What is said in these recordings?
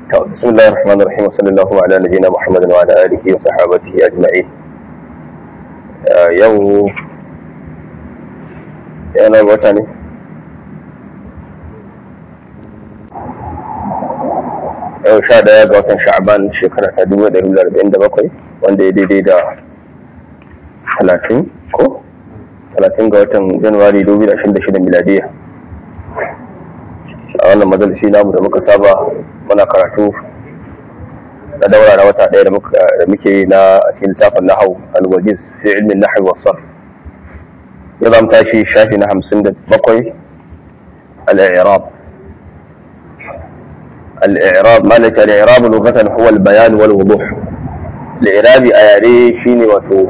بسم الله الرحمن الرحيم وصلى الله على نبينا محمد وعلى اله وصحابته اجمعين yau yana wata ne yau sha daya ga watan sha'aban shekara ta dubu da arba'in da bakwai wanda ya daidai da talatin ko talatin ga watan januwari dubu da ashirin da shida miladiya a wannan majalisi namu da muka saba muna karatu na daura na wata ɗaya da muke yi na a cikin littafin nahau alwajiz fi ilmin nahwi wa sarf ya zama tashi shafi na hamsin da bakwai al-i'rab al-i'rab ma nace al-i'rab lughatan huwa al-bayan wal wuduh al-i'rabi a yare shine wato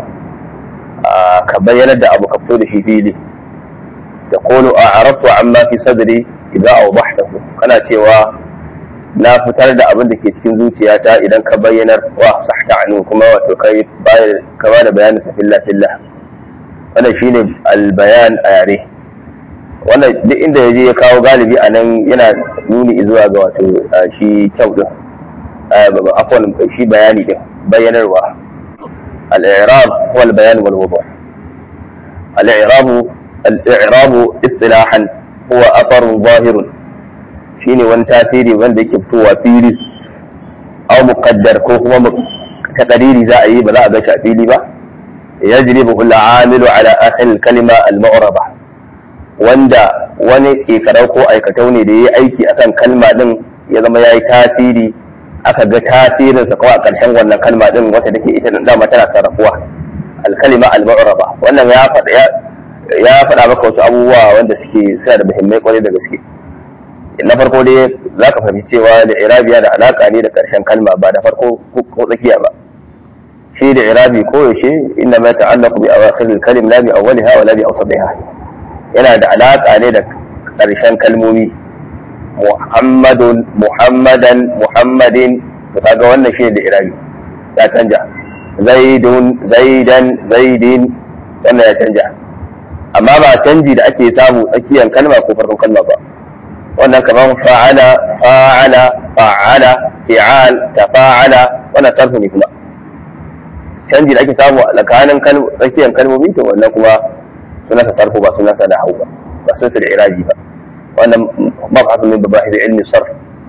ka bayyana da abu ka fito da shi fili تقول أعرضت عما في صدري إذا أوضحته kana cewa na fitar da abin da ke cikin zuciyata idan ka bayyanar wa sahta anu kuma wato kai ka ba da bayanin sa filla filla wannan shine albayan a yare wannan duk inda yaje ya kawo galibi a nan yana nuni zuwa ga wato shi kyau din afwan shi bayani din bayyanarwa al-i'rab huwa al-bayan wal wudu' al-i'rab al-i'rab istilahan huwa atharun zahirun shine wani tasiri wanda yake fitowa fili aw muqaddar ko kuma taqdiri za a yi ba za a ga shi a fili ba yajribu kullu amilu ala akhir kalima al mu'raba wanda wani tsekarau ko aikatau ne da yayi aiki akan kalma din ya zama yayi tasiri aka ga tasirin sa kawai a ƙarshen wannan kalma din wata take ita dama tana sarrafuwa al kalima al mu'raba wannan ya faɗa ya faɗa maka wasu abubuwa wanda suke suna da muhimmai kwarai da gaske na farko dai za ka fahimci cewa da irabiya da alaƙa ne da ƙarshen kalma ba da farko ko tsakiya ba shi da irabi ko yaushe inna ma ta'allaqu bi awakhir al-kalim la bi awwaliha wa la bi awsatiha yana da alaƙa ne da ƙarshen kalmomi muhammadun muhammadan muhammadin to kaga wannan shi da irabi ya canja zaidun zaidan zaidin wannan ya canja amma ba canji da ake samu tsakiyar kalma ko farkon kalma ba wannan kamar fa'ala fa'ala fa'ala fi'al tafa'ala wannan sarfu ne kuma canji da ake samu a tsakanin tsakiyar kalmomi to wannan kuma suna sa sarfu ba suna sa nahwu ba ba sun da iraji ba wannan mabhasu min mabahith ilmi sarf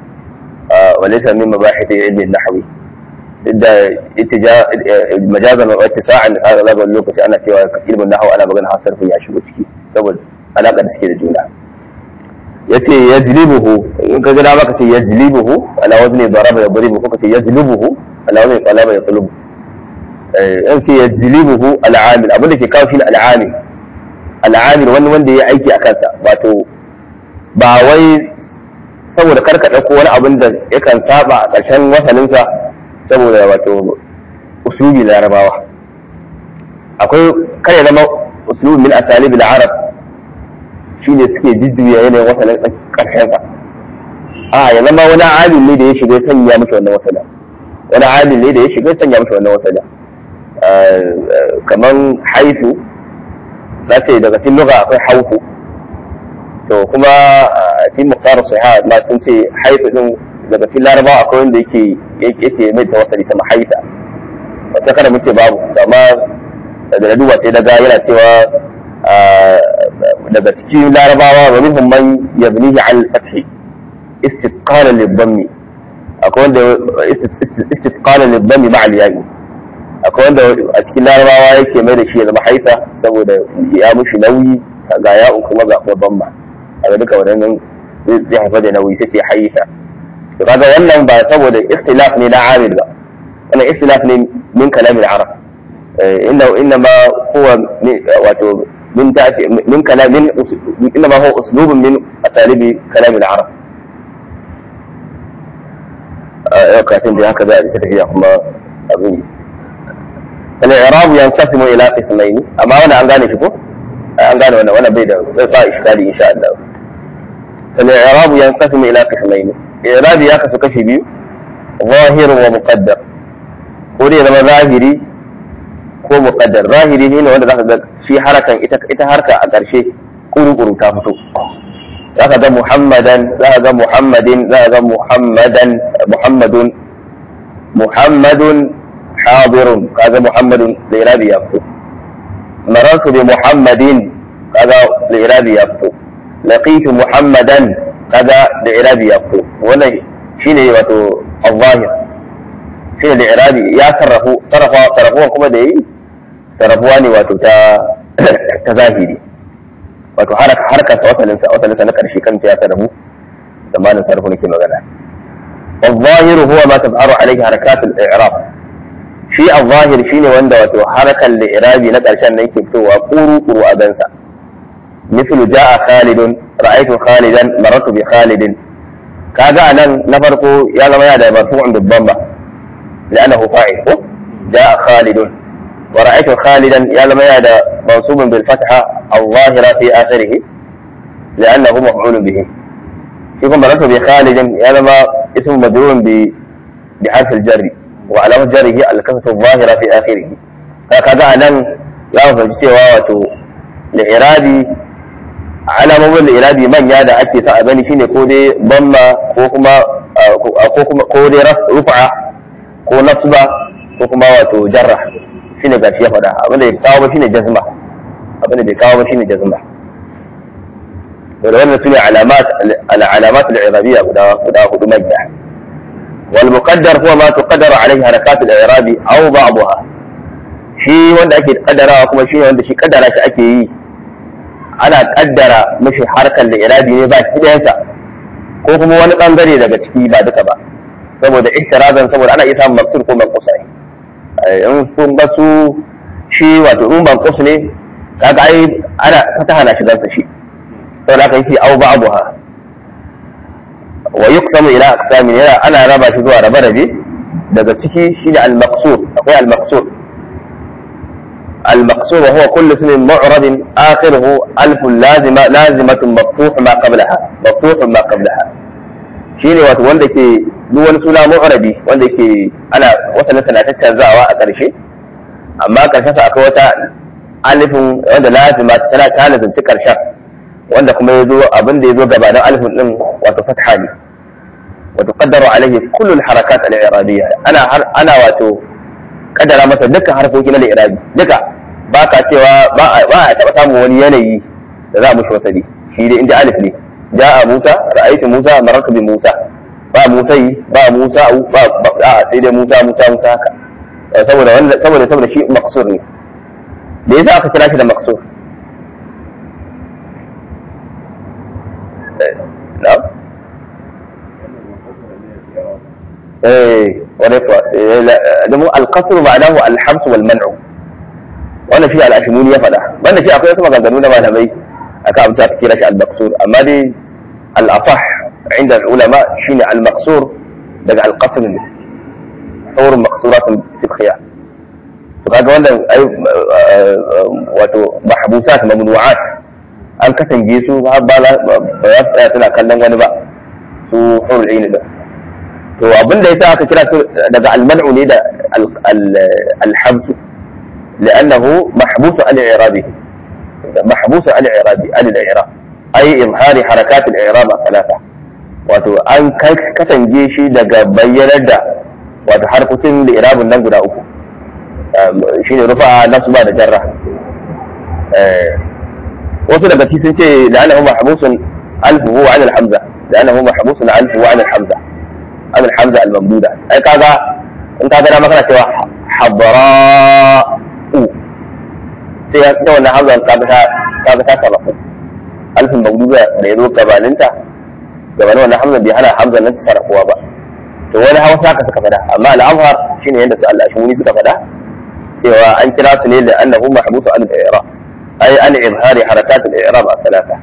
wa laysa min mabahith ilmi nahwi da itija majazan wa ittisa'an hada zaga lokaci ana cewa ilmin nahwu ana magana har sarfin ya shigo ciki saboda alaka da suke da juna yace yajlibuhu in ka ga maka ce yajlibuhu ala wazni daraba yadribu ko ka ce yajlibuhu ala wazni talaba yatlubu eh in ce yajlibuhu al-amil abin da ke kawo shi al-amil al-amil wani wanda ya aiki a kansa wato ba wai saboda karka dauko wani abin da yakan saba a ƙarshen wasaninsa saboda wato uslubi larabawa akwai kare zama uslubi min asalib al-arab shi ne suke jujjuya yanayin wasanin ƙarshensa a ya zama wani amin ne da ya shiga sanya mashi wannan wasanin wani amin ne da ya shiga sanya mashi wannan wasanin kamar haifu za ce daga cikin luga akwai haufu to kuma a cikin muktar sahiha ma sun ce haifu din daga cikin larabawa akwai wanda yake yake mai tawassali sama haifa wata kada muke babu amma da duba sai daga yana cewa daga cikin larabawa wa minhum man yabnihi al fathi istiqalan lidhammi akwai wanda istiqalan lidhammi ma'a al ya'i akwai wanda a cikin larabawa yake mai da shi ya zama haifa saboda ya mushi nauyi ga ya'u kuma ga kuma bamma a duka wadannan zai haifar da nauyi sai ce haifa to kaga wannan ba saboda ikhtilaf ne na amil ba wannan ikhtilaf ne min kalamin arab inna inna ma huwa wato من تأتي من كلام من انما هو اسلوب من اساليب كلام العرب كاتب هكذا تتفيا كما ابي الاعراب ينقسم الى قسمين اما وانا ان gane shi ko an gane wannan wannan bai da zai sa iskali insha Allah فالاعراب ينقسم الى قسمين اعراب ya kasu kashi biyu ظاهر ومقدر ko dai zama zahiri ko muqaddar zahiri ne wanda zaka ga shi harakan ita ita harka a ƙarshe kuru-kuru ta fito zaka ga muhammadan zaka ga muhammadin zaka ga muhammadan muhammadun muhammadun hadirun kaga muhammadun da irabi ya fito marartu bi muhammadin kaga da irabi ya fito laqitu muhammadan kaga da irabi ya fito wannan shine wato al-zahir shine da irabi ya sarrafu sarrafa sarrafuwa kuma da yi sarrafuwa ne wato ta ta zahiri wato haraka harkar sa wasalin sa wasalin sa na karshe kan ya sarrafu zamanin sarrafu nake magana الظاهر هو ما تظهر عليه حركات الإعراب shi a zahir shine wanda wato harkar da irabi na ƙarshen nan ke fitowa ƙuru ƙuru a gansa mithlu ja'a khalidun ra'aytu khalidan marartu bi khalidin kaga anan na farko ya zama yana da marfu'un bibban ba la'annahu fa'il ko ja'a khalidun wa ra'aytu khalidan ya zama yana da mansubun bil fatha al-zahira fi akhirih لأنه مفعول به يكون مررت بخالد يا لما اسم مجرور بحرف الجر وعلامة جره الكسرة الظاهرة في آخره هكذا أنا لا أفهم cewa wato li'irabi alamomin li'irabi manya da ake sa a gani shine ko dai bamma ko kuma ko kuma ko dai rufa ko nasba ko kuma wato jarra shine gashi ya faɗa abin da ya kawo ba shine jazma abin da bai kawo ba shine jazma da wannan sune alamat al-alamat al-irabiyya guda guda hudu manya والمقدر هو ما تقدر عليه حركات الإعراب أو بعضها shi wanda ake kaddarawa kuma shi wanda shi kaddara shi ake yi ana kaddara mashi harkar da irabi ne ba shi ɗayansa ko kuma wani bangare daga ciki ba duka ba saboda ihtirazan saboda ana iya samun maksur ko manqus ne in kun ga su shi wato in manqus ne kaga ai ana fataha na shigar sa shi saboda haka yace au ba'daha wa yuqsamu ila aqsamin yana ana raba shi zuwa rabe rabe daga ciki shine al-maqsur akwai al-maqsur al-maqsur huwa kullu ismin mu'rab akhiruhu alf lazima lazimatun maftuh ma qablaha maftuh ma qablaha shine wato wanda ke duk wani suna mu'rabi wanda ke ana wasanin sana ta canzawa a ƙarshe amma ƙarshen sa akwai wata alifin wanda lazima tana ta lazimci ƙarshen wanda kuma ya zo abin da ya zo gabanin alifin din wato fatha ne wato qaddaru alaihi kullu harakat al-i'rabiyya ana ana wato kaddara masa dukkan harfofi na al-i'rabi duka ba ka cewa ba a taba samun wani yanayi da za a mushi wasali shi dai inda alif ne ja'a Musa ra'aytu Musa marartu bi Musa ba Musa yi ba Musa ba a sai dai Musa Musa Musa haka saboda wanda saboda saboda shi maqsur ne da yasa aka kira shi da maqsur نعم ايه ونفع القصر معناه الحبس والمنع wannan shi al'ashimuni ya faɗa banda shi akwai wasu maganganu na malamai aka amsa ka kira shi al-maqsur amma dai al-asah inda ulama shine al-maqsur daga al-qasr ne saurin maqsuratun fi khiyar to kaga wannan ai wato mahbusat mamnu'at an katange su har ba za su tsaya suna kallon wani ba su hurul aini da to abin da yasa aka kira su daga almanu ne da alhabsu لأنه محبوس عن إعرابه محبوس عن إعرابه عن الإعراب أي إظهار حركات الإعراب ثلاثة wato an katange shi daga bayyanar da wato harkokin da irabun nan guda uku shine rufa nasba da jarra wasu daga ci sun ce la'annahu mahbusun alfuhu an al-hamza la'annahu mahbusun alfuhu an al-hamza an al-hamza al-mamduda ai kaga in ka gana maka cewa hadara'u sai ya ta wannan hamza kaga ta kaga ta sarrafu alfin mamduda da ya zo gabaninta gabanin wannan hamza bai hana hamza nan ta sarrafuwa ba to wani hausa haka suka faɗa amma al-azhar shine yanda su Allah shi suka faɗa cewa an kira su ne da annahu mahbusu an al-i'rab أي عن إظهار حركات الإعراب الثلاثة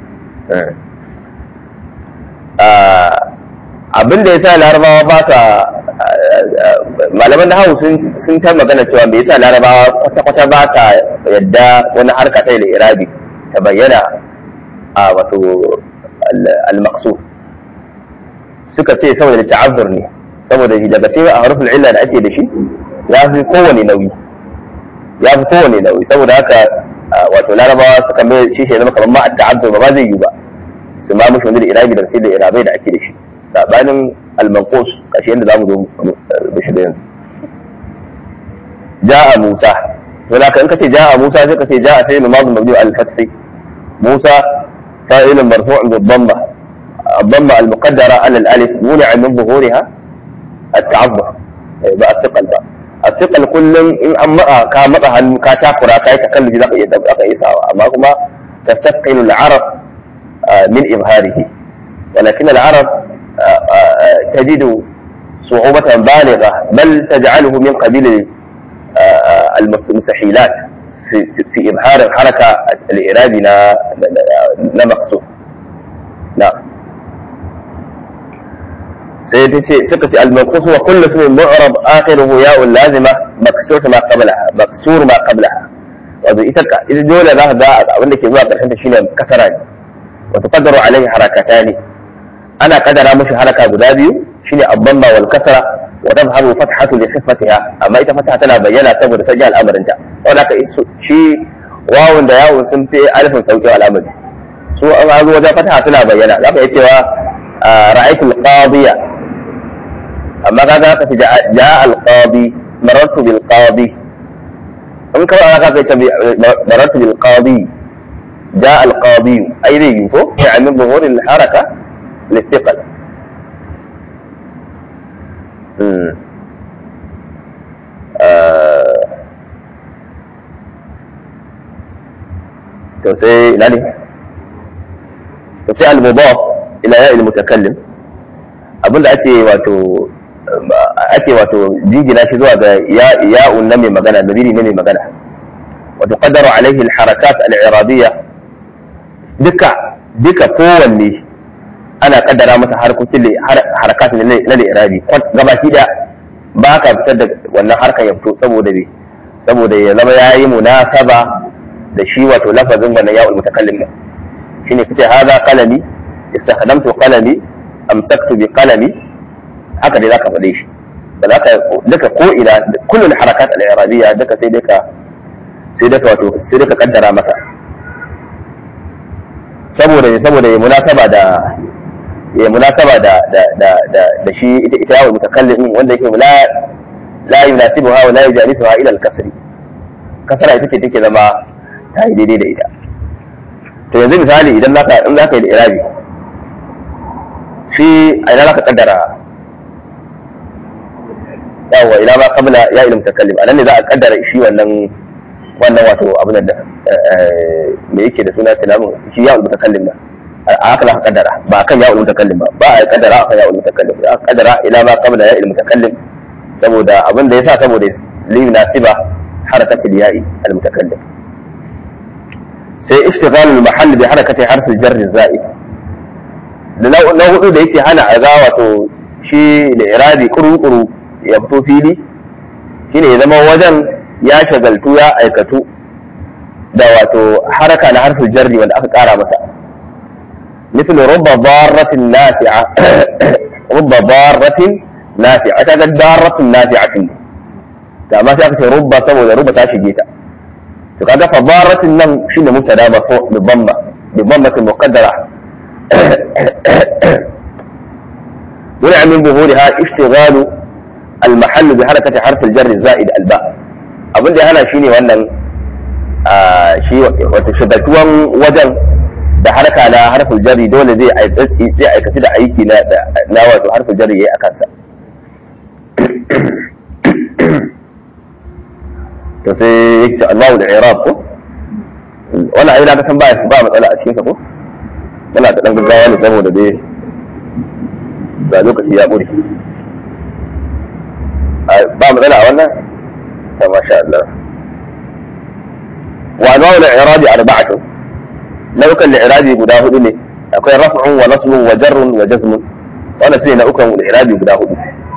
abin da ya sa larabawa ba sa malaman da hau sun ta magana cewa me yasa larabawa kwata-kwata ba sa yadda wani harka ta da irabi ta bayyana a wato al-maqsud suka ce saboda ta'azzur ne saboda daga cikin a harfin illa da ake da shi ya fi kowane nauyi ya fi kowane nauyi saboda haka wato larabawa suka mai shi shi zama kamar ma ta'azzur ba zai yi ba su ma mushi wani da irabi da sai da irabai da ake da shi sabanin al-manqus kashi inda zamu zo da shi da yanzu ja'a Musa wala kan kace ja'a Musa sai kace ja'a fi'l madhi mabni al-fath Musa fa'il marfu' bi dhamma الضمة المقدرة على الألف منع من ظهورها التعذر بقى الثقل بقى الثقل كل إن أما كان مطها كاتاكرا كاي تكلف ذاك يدبقى إيساوا أما هما تستثقل العرب من إظهاره ولكن العرب تجد صعوبة بالغة بل تجعله من قبيل المستحيلات في إظهار الحركة الإرادي لا مقصود نعم سيدتي سكتي المنقوص وكل اسم معرب آخره ياء لازمة مكسور ما قبلها مكسور ما قبلها wato ita ita dole za ka ga abin da ke zuwa ƙarshen ta shine kasara ne wa tuqaddaru alaihi harakatani ana kadara mushi haraka guda biyu shine abdamma wal kasra wa tadhharu fathatu li khifatiha amma ita fataha tana bayyana saboda sanya al'amarin ta wanda ka shi wawun da yawun sun fi alifin sauƙin al'amari su an zo wajen fataha suna bayyana za ka iya cewa ra'aytu al-qadiya amma kaga ka ce ja'a al-qadi marartu bil qadi in kawai aka kai ta marartu bil qadi جاء القاضي أي ذي يعني من ظهور الحركة للثقل to sai ina ne to sai al-mudaf ila ya al-mutakallim abinda ake wato ake wato jingina shi zuwa ga ya'un na mai magana dabiri na mai magana wa tuqaddaru alaihi al-harakat al-iradiyya duka duka kowanne ana kaddara masa harkokin harakat na al-irabi gabaki da ba ka fitar da wannan harkar ya fito saboda me saboda ya zama yayi munasaba da shi wato lafazin wannan ya'ul mutakallim din shine kace hada qalami istakhdamtu qalami amsaktu bi qalami haka dai zaka faɗe shi ba za ka duka ko ina kullun harakat al-irabiyya duka sai dai ka sai dai ka wato sai dai ka kaddara masa saboda saboda ya munasaba da ya munasaba da da da da, da shi ita ita yawon mutakallim wanda yake la la yunasibuha wa la yujalisuha ila al-kasri kasara ita ce take zama ta yi daidai da ita to yanzu misali idan zaka in zaka yi da irabi shi a ina zaka kaddara yawa ila ma qabla ya ilm mutakallim anan ne za a kaddara shi wannan wannan wato abin da me yake da suna tilamin shi ya mutakallim ba a haka za ka kaddara ba kan ya mutakallim ba ba a kaddara akan ya mutakallim za ka kaddara ila ma qabla ya ilm mutakallim saboda abin da yasa saboda li nasiba harakatul ya'i al mutakallim sai ishtighalul mahall bi harakati harf al jar zaid na hudu da yake hana a ga wato shi da irabi kuru-kuru ya fito fili shine ya zama wajen ya shagaltu ya aikatu da wato haraka na harfin jarri wanda aka kara masa مثل رب ضارة نافعة رب ضارة نافعة كذا ضارة نافعة كما في رب سبب رب تاشجيتا فكذا فضارة النم شنو مبتدا مرفوع بالضمة بالضمة المقدرة منع من ظهورها اشتغال المحل بحركة حرف الجر الزائد الباء abin da hana shi ne wannan shi wato shagatuwan wajen da harka na harfin jari dole zai aikatu da aiki na wato harfin jari ya yi a kansa to sai yake Allahu da Iraq ko wannan ayi na ka san ba ba matsala a cikin sa ko muna da dan gaggawa ne saboda dai ga lokaci ya ƙure ba matsala a wannan ta masha Allah wa anwa'u al-i'rabi arba'atu nau'ukan al-i'rabi guda hudu ne akwai raf'un wa nasbun wa jarrun wa jazmun wannan sune nau'ukan al-i'rabi guda hudu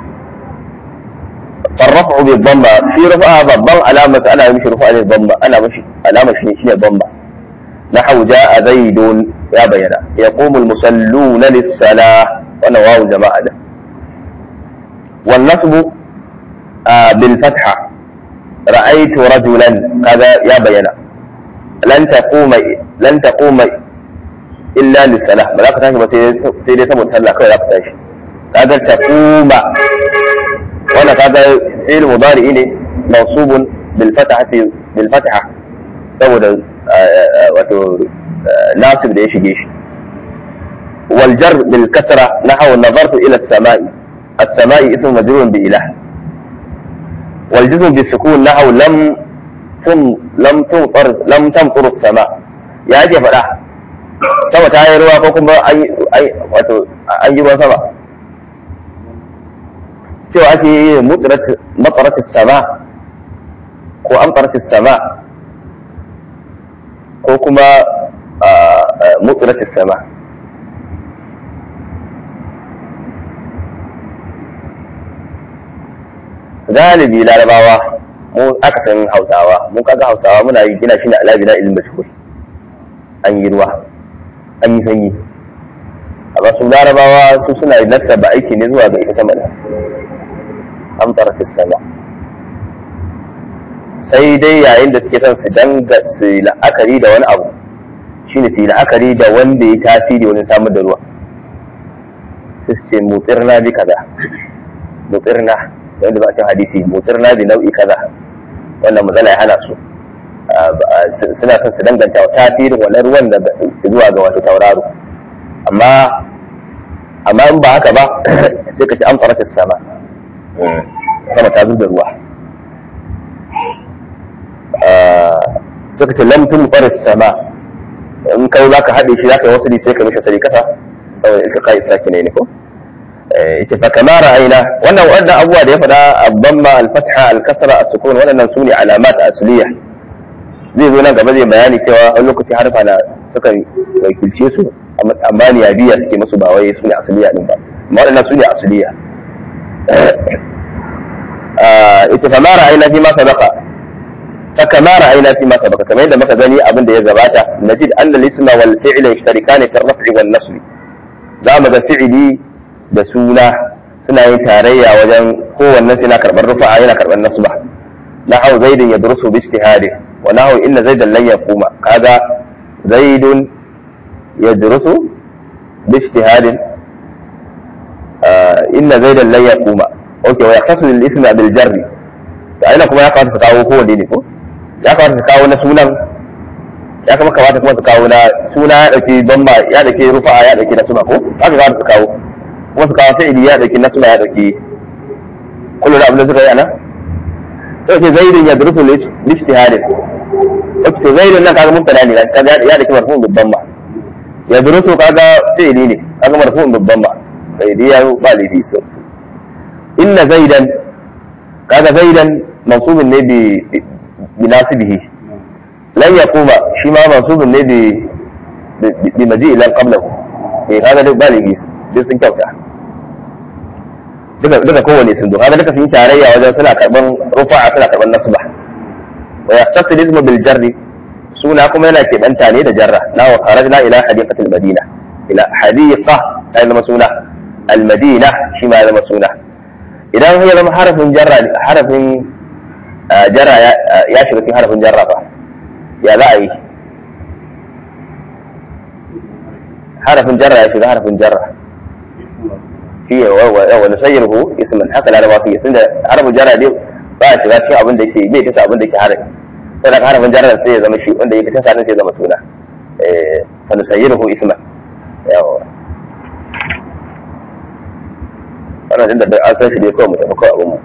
فالرفع بالضمة في رفعها ضمة علامة أنا مش رفع الضمة أنا مش علامة شيء شيء ضمة نحو جاء زيد يا بينا يقوم المصلون للصلاة وأنا واو جماعة ده والنصب آه بالفتحة رأيت رجلا هذا يا بينا لن تقوم لن تقوم illa lissalah ba za ka tashi ba sai dai saboda sallah kawai za ka tashi kaga taquma wannan kaga fi'il mudari ne mansubun bil fatahati bil fataha saboda wato nasib da ya shige shi wal jar bil kasra nahwa nazartu ila as-sama'i as-sama'i ismu majrurun bi ilah wal jazm bi sukun nahwa lam tum lam tumtar lam tamtur as-sama ya ake faɗa sama ta yi ruwa ko kuma an wato an yi ruwan sama cewa ake yi matsarat sama ko amtarat sama ko kuma mutsarat sama galibi larabawa mu aka san hausawa mu kaga hausawa muna yi gina shi na alabi na ilimin mashhur an yi ruwa an yi sanyi amma su larabawa su suna yi nasa ba aiki ne zuwa ga ita sama da amtarat sama sai dai yayin da suke son su danga su yi la'akari da wani abu shine su yi la'akari da wanda ya tasiri wani samar da ruwa su ce mutsirna bi kaza mutsirna wanda ba a cin hadisi mutsirna bi nau'i kaza wannan matsala ya hana su suna son su danganta tasirin wannan ruwan da zuwa ga wato tauraro amma amma in ba haka ba sai ka ci an fara sama sama ta zuba ruwa suka ce lamtun faris sama in kai za ka haɗe shi za ka yi wasu sai ka mishi sari kasa saboda ilka kai saki ne ko yace fa kama ra'ayna wannan wannan abuwa da ya faɗa abdamma al-fatha al-kasra as-sukun wannan sune alamat asliya zai zo nan gaba zai bayani cewa wani lokaci harfa na suka wakilce su amma ni biya suke musu ba wai sune asliya din ba amma wannan sune asliya ita fa ma ra'ayna fi ma sabaqa فكما رأينا فيما سبق كما يدى مكا غني أبن دي زباتا نجد أن الاسم والفعل يشتركان في الرفع والنصب زام ذا فعلي da suna suna yin tarayya wajen kowanne suna karɓar rufa'a yana karɓar nasba na hau zaidun ya durusu bi ijtihadi wa na hau inna zaidan lan yaquma kaga zaidun ya durusu bi ijtihadin inna zaidan lan yaquma okay wa yaqtasu lil ismi bil jarri to aina kuma ya kamata su kawo kowanne ne ko ya kamata su kawo na sunan ya kama kamata kuma su kawo na suna ya dauki bamba ya dauki rufa'a ya dauki nasba ko haka kamata su kawo kuma su kawo fi'ili ya dauki nasba ya dauki kullu da abin da suka yi ana sai ce zaidun ya durusu lijtihadin to zaidun nan kaga mubtada ne kaga ya dauki marfu'un babban ba ya durusu kaga fi'ili ne kaga marfu'un babban ba sai dai ya ba laifi so inna zaidan kaga zaidan mansubun ne bi بناسبه لن يقوم شما منصوب ne بمجيء لن قبله eh kaga duk baligi duk sun kyauta duka duka kowane sun zo kaga duka sun tarayya wajen suna karban rufa'a suna karban nasba wa yaqtasil ismu bil jarri suna kuma yana keɓanta ne da jarra na wa kharajna ila hadiqatil madina ila hadiqa ta zama suna al madina shi ma ya zama suna idan ya zama harafin jarra harafin jarra ya shiga cikin harafin jarra fa ya za a yi harafin jarra ya shiga harafin jarra shi ya wa nusayyir hu ismin haka laraba su yi tunda harafin jarra dai ba a shiga cikin abin da ke bai tasa abin da ke harafi sai da harafin jarra sai ya zama shi wanda yake tasa sai ya zama suna fa nusayyir hu isman yawa wannan da an san shi dai kawai mu tafi kawai abin mu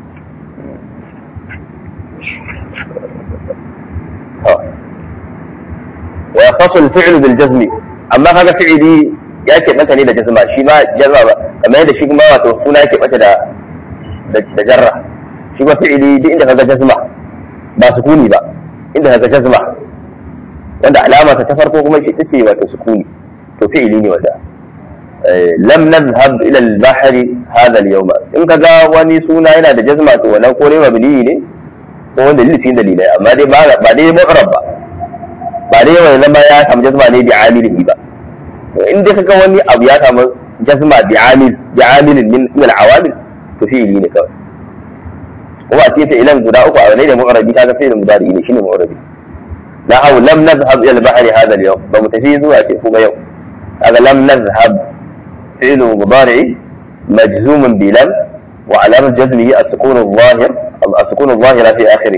ويختص الفعل بالجزم amma kaga fi'ili ya ke mata ne da jazma shi ma jazma ba kamar yadda shi kuma wato suna yake mata da da jarra shi ma fi'ili duk inda kaga jazma ba sukuni ba inda kaga jazma wanda alama ta farko kuma shi tace wato sukuni to fi'ili ne wanda lam nadhhab ila al-bahri hadha al-yawm in kaga wani suna yana da jazma to wannan ko ne mabni ne ko wanda lilifin dalilai amma dai ba ba dai mu'rab ba ba dai wani zama ya samu jazma ne bi amilihi ba in dai kaga wani abu ya samu jazma bi amil bi amilin min min al-awamil to fi'ili ne kawai kuma a cikin fi'ilan guda uku a wani da mu'rabi kaga fi'ilin mudari ne shine mu'rabi la haw lam nadhhab ila al-bahri hadha al-yawm ba mu tafi zuwa ce kuma yau هذا لم نذهب فعل مضارع مجزوم بلم وعلامة جزمه السكون الظاهر السكون الظاهرة في آخره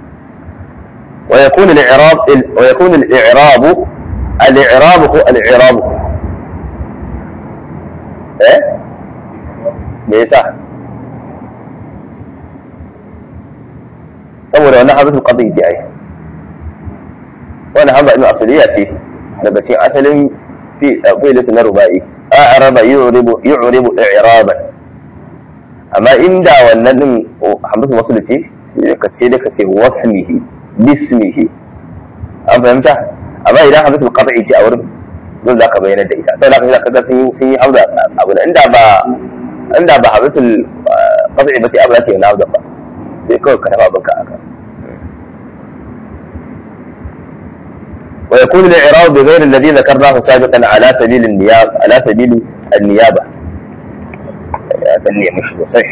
ويكون الإعراب ويكون الإعراب الإعراب هو الإعراب إيه؟ ليس saboda wannan hamzatul qadi ce ai wannan hamza ina asaliya ce daga cikin asalin fi fi'lis na rubai a'raba yu'ribu yu'ribu i'raban amma inda wannan din hamzatul wasl ce ka ce da ka ce wasmihi bismihi an fahimta amma idan hamzatul qadi ce a wurin don zaka bayyana da ita sai zaka ga sun sun yi hamza abu inda ba inda ba hamzatul qadi ba ce abu za ta yi na hamza ba sai kawai ka tafa abinka aka ويكون الإعراب بغير الذي ذكرناه سابقا على سبيل النيابة على سبيل النيابة يعني مش صحيح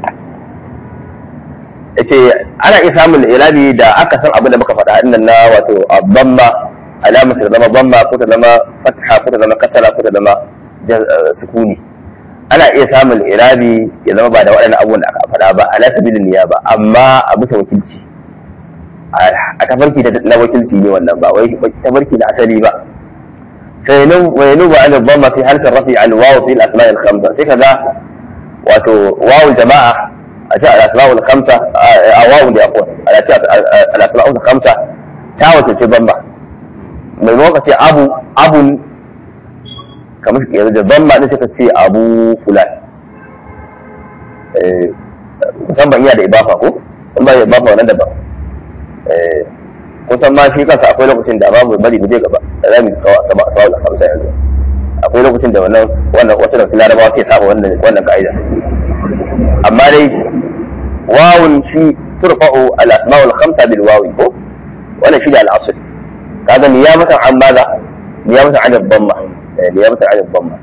yace ana iya samun irabi da aka san abin da muka faɗa innan na wato abamma alamar ta zama bamma ko ta zama fatha ko ta zama kasara ko ta zama sukuni ana iya samun irabi ya zama ba da waɗannan abubuwan da aka faɗa ba ala sabilin niyaba amma a bisa wakilci a tafarki na wakilci ne wannan ba wai tafarki na asali ba fayinu ba an dhamma fi halkar rafi al waw fi al asma' al khamsa sai kaga wato waw jama'a a ce al asma' al khamsa a waw da akwai a ce al asma' al khamsa ta wato ce bamba mai maka ce abu abun kamar yanzu da bamba ne suka ce abu fulan musamman iya da ibafa ko in ba ibafa wannan daban kusan ma shi kansa akwai lokacin da babu bari mu je gaba da za mu kawo asaba asaba da samsa yanzu akwai lokacin da wannan wannan wasu da larabawa sai saba wannan wannan ka'ida amma dai wawun shi turfa'u al asma'ul khamsa bil wawi ko wannan shi da al asl kaga niyamatan an maza niyamatan an dhamma niyamatan an dhamma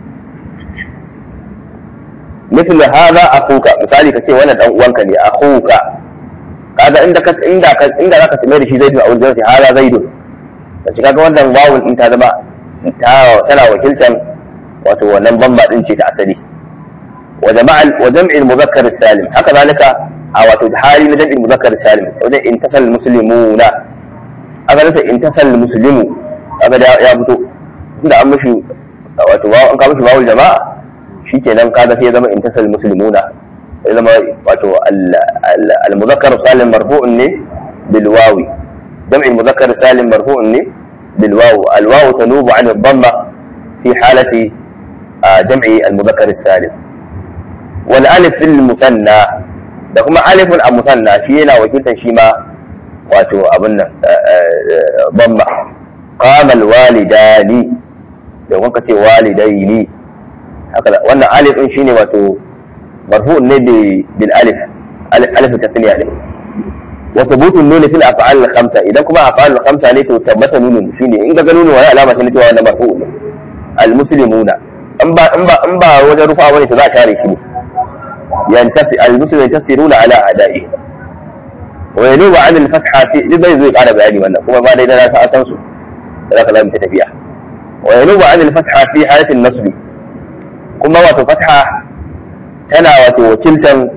مثل هذا اخوك misali kace wannan dan uwanka ne akhuka kaga inda ka inda ka inda zaka tsaye da shi zaidu a wurin zai hala zaidu da shi kaga wannan wawun din ta zama ta tana wakiltan wato wannan bamba din ce ta asali wa jama'al wa jam'il muzakkar salim haka zalika a wato hali na jam'il muzakkar salim wajen intasal muslimuna aka nasa intasal muslimu kaga ya fito inda an mishi wato an ka mishi wawul jama'a shikenan kaga sai ya zama intasal muslimuna ya zama wato al-muzakkar salim marfu'un ne bil wawi jam'i muzakkar salim marfu'un ne bil wawi al wawu tanubu an ad-damma fi halati jam'i al-muzakkar salim wal alif fil musanna da kuma alifun a musanna shi yana wakiltar shi ma wato abin nan damma qama al-walidani da kuma kace walidaini haka wannan alif din shine wato مرفوع النبي بالالف الف الف التثنيه عليه وثبوت النون في الافعال الخمسه اذا كما افعال الخمسه ne to tabbata nunun shine in ga nunun wani alama ce cewa na marfu ne almuslimuna in ba in ba in ba wajen rufa bane to za a tare shi ne yantasi almuslimu yantasiruna ala a'da'i wa yanubu an al-fatha fi zai zai kara bayani wannan kuma ba dai na sa san su da ka lamu tafiya wa yanubu an al-fatha fi halati an-nasb kuma wato fatha tana wato wakiltan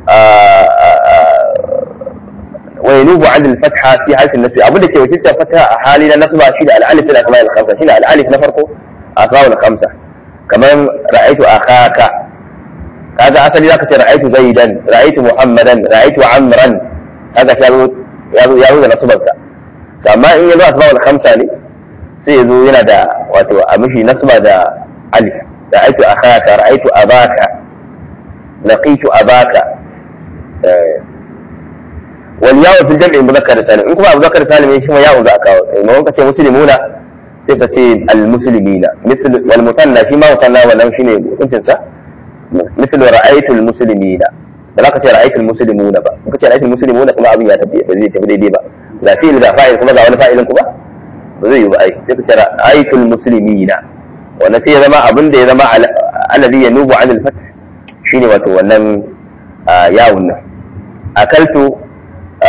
wa yanubu an al-fatha fi halati an-nasb abin da ke wakiltan fatha a hali na nasba shi da al-alif fil asma' al-khamsa shi da al-alif na farko asma' al-khamsa kaman ra'aytu akhaka kaga asali zaka ce ra'aytu zaidan ra'aytu muhammadan ra'aytu amran kaga ya zo ya zo ya zo da nasban sa amma in yazo asma' al-khamsa ne sai yazo yana da wato a mishi nasba da alif ra'aytu akhaka ra'aytu abaka laqitu abaka wal yawu fil jam'i mudhakkar salim in kuma mudhakkar salim shi ma yawu za ka kawo in ka ce muslimuna sai ka ce al muslimina mithl wal mutanna shi ma mutanna wannan shine hukuncin sa mithl ra'aytu al muslimina ba za ka ce ra'aytu al muslimuna ba in ka ce ra'aytu al muslimuna kuma abin ya tafi ba zai tafi daidai ba ga fi'il da fa'il kuma ga wani fa'ilin kuma ba zai yi ba ai sai ka ce ra'aytu al muslimina wannan sai ya zama abin da ya zama alladhi yanubu an al fath shine wato wannan yawun nan akaltu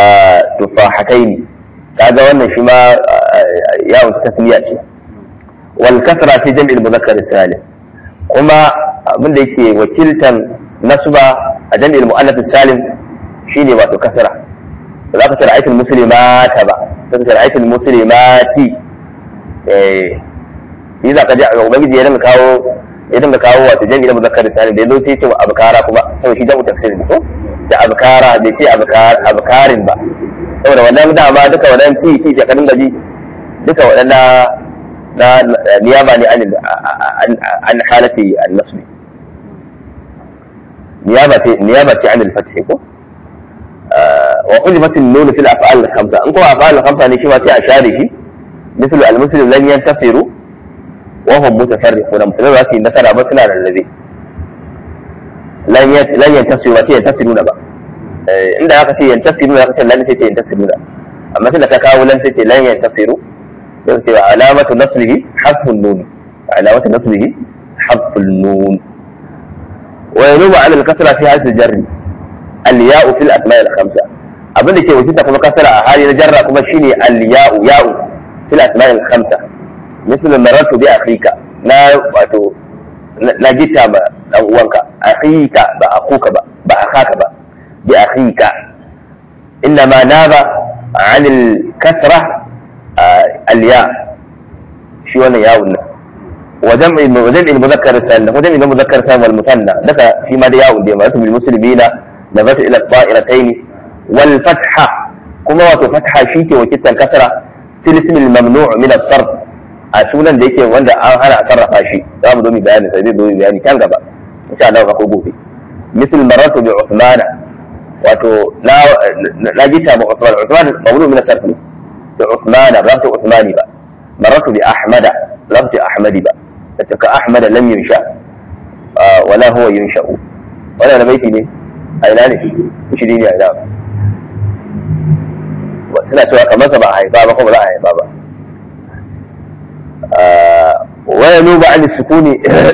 tufahataini kaga wannan shi ma yawon tasniya ce wal kasra fi jam'il muzakkar salim kuma abin da yake wakiltan nasba a jam'il mu'annath salim shine wato kasra ba za ka ce ra'aytul muslimata ba sai ka ce ra'aytul muslimati eh yi za ka ji ubangiji ya dinga kawo ya dinga kawo wato jam'i na muzakkar salim da yazo sai ya ce abkara kuma saboda shi jam'u tafsir ne ko sai abkara bai ce abkarin ba saboda wannan dama duka wannan ti ti ka dinga ji duka waɗanda na niyaba ne an halati al-nasbi niyaba ce niyaba ce an al-fath ko wa qulimat an-nun fi al-af'al al-khamsa in kuma af'al al-khamsa ne shi ma sai a share shi مثل المسلم لن ينتصروا وهم متفرقون مسلمين ba su yi nasara ba suna rarrabe lan yantasiru ba sai yantasiruna ba inda aka ce yantasiruna aka ce lan sai ce yantasiruna amma tunda ka kawo lan sai ce lan yantasiru sai ce alamatu nasrihi hasfun nun alamatu nasrihi hasfun nun wa yanubu ala al-kasra fi hadhihi al-jarr al-ya'u fil asma' al-khamsa abinda ke wakilta kuma kasara a hali na jarra kuma shine al-ya'u ya'u fil asma' al-khamsa مثل مررت بأخيك لا واتو لا جيتا با dan uwanka akhika ba akuka ba ba akhaka ba bi akhika انما ناب عن الكسره الياء شي wannan yawun nan وجمع وجمع المذكر السالم وجمع المذكر السالم والمثنى لك فيما ده ياون دي مرات بالمسلمين نظرت الى الطائرتين والفتحه كما وتو فتحه شيء وكتا الكسره في الاسم الممنوع من الصرف a sunan da yake wanda an hana a sarrafa shi za mu zo mu bayani sai zai zo mu bayani can gaba insha Allah ko gobe misal maratu bi Uthman wato na na jita ba Uthman Uthman mawdu min sarf ne to Uthman ba ta Uthmani ba maratu bi Ahmada ba ta Ahmadi ba da ka Ahmada lam yunsha wala huwa yunsha'u wannan da baiti ne a ina ne shi ne a ina suna cewa kamar sa ba a haifa ba ko ba za a haifa ba وينوب عن السكون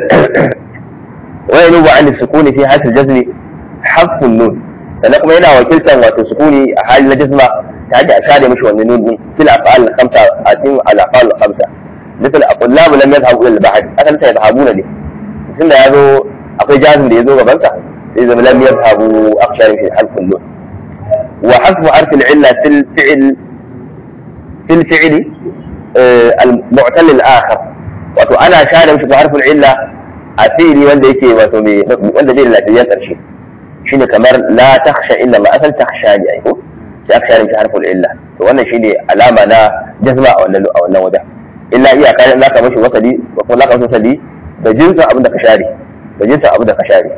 وينوب عن السكون في حالة الجزم حذف النون sannan kuma yana wakiltar wato sukuni a hali na jisma ta hanyar a share mishi wannan nun din fil af'al khamsa a cikin al af'al khamsa misal aqullabu lam yadhhabu ila al bahr akan sai yadhhabuna ne tunda yazo akwai jazim da yazo gaban sa sai zama lam yadhhabu akhshar fi harf nun wa hasbu harf al illa fil fi'l fil fi'li al-mu'tal al-akhar wato ana share mishi harfin illa a fi'li wanda yake wato mai wanda bai da lafiyar karshe shine kamar la takhsha illa ma asal takhsha ne ai ko sai aka share mishi harfin illa to wannan shine alama na jazma a wannan a wannan wajen illa iya kai zaka mishi wasali ko kuma zaka mishi wasali da jinsin abin da ka share da jinsin abin da ka share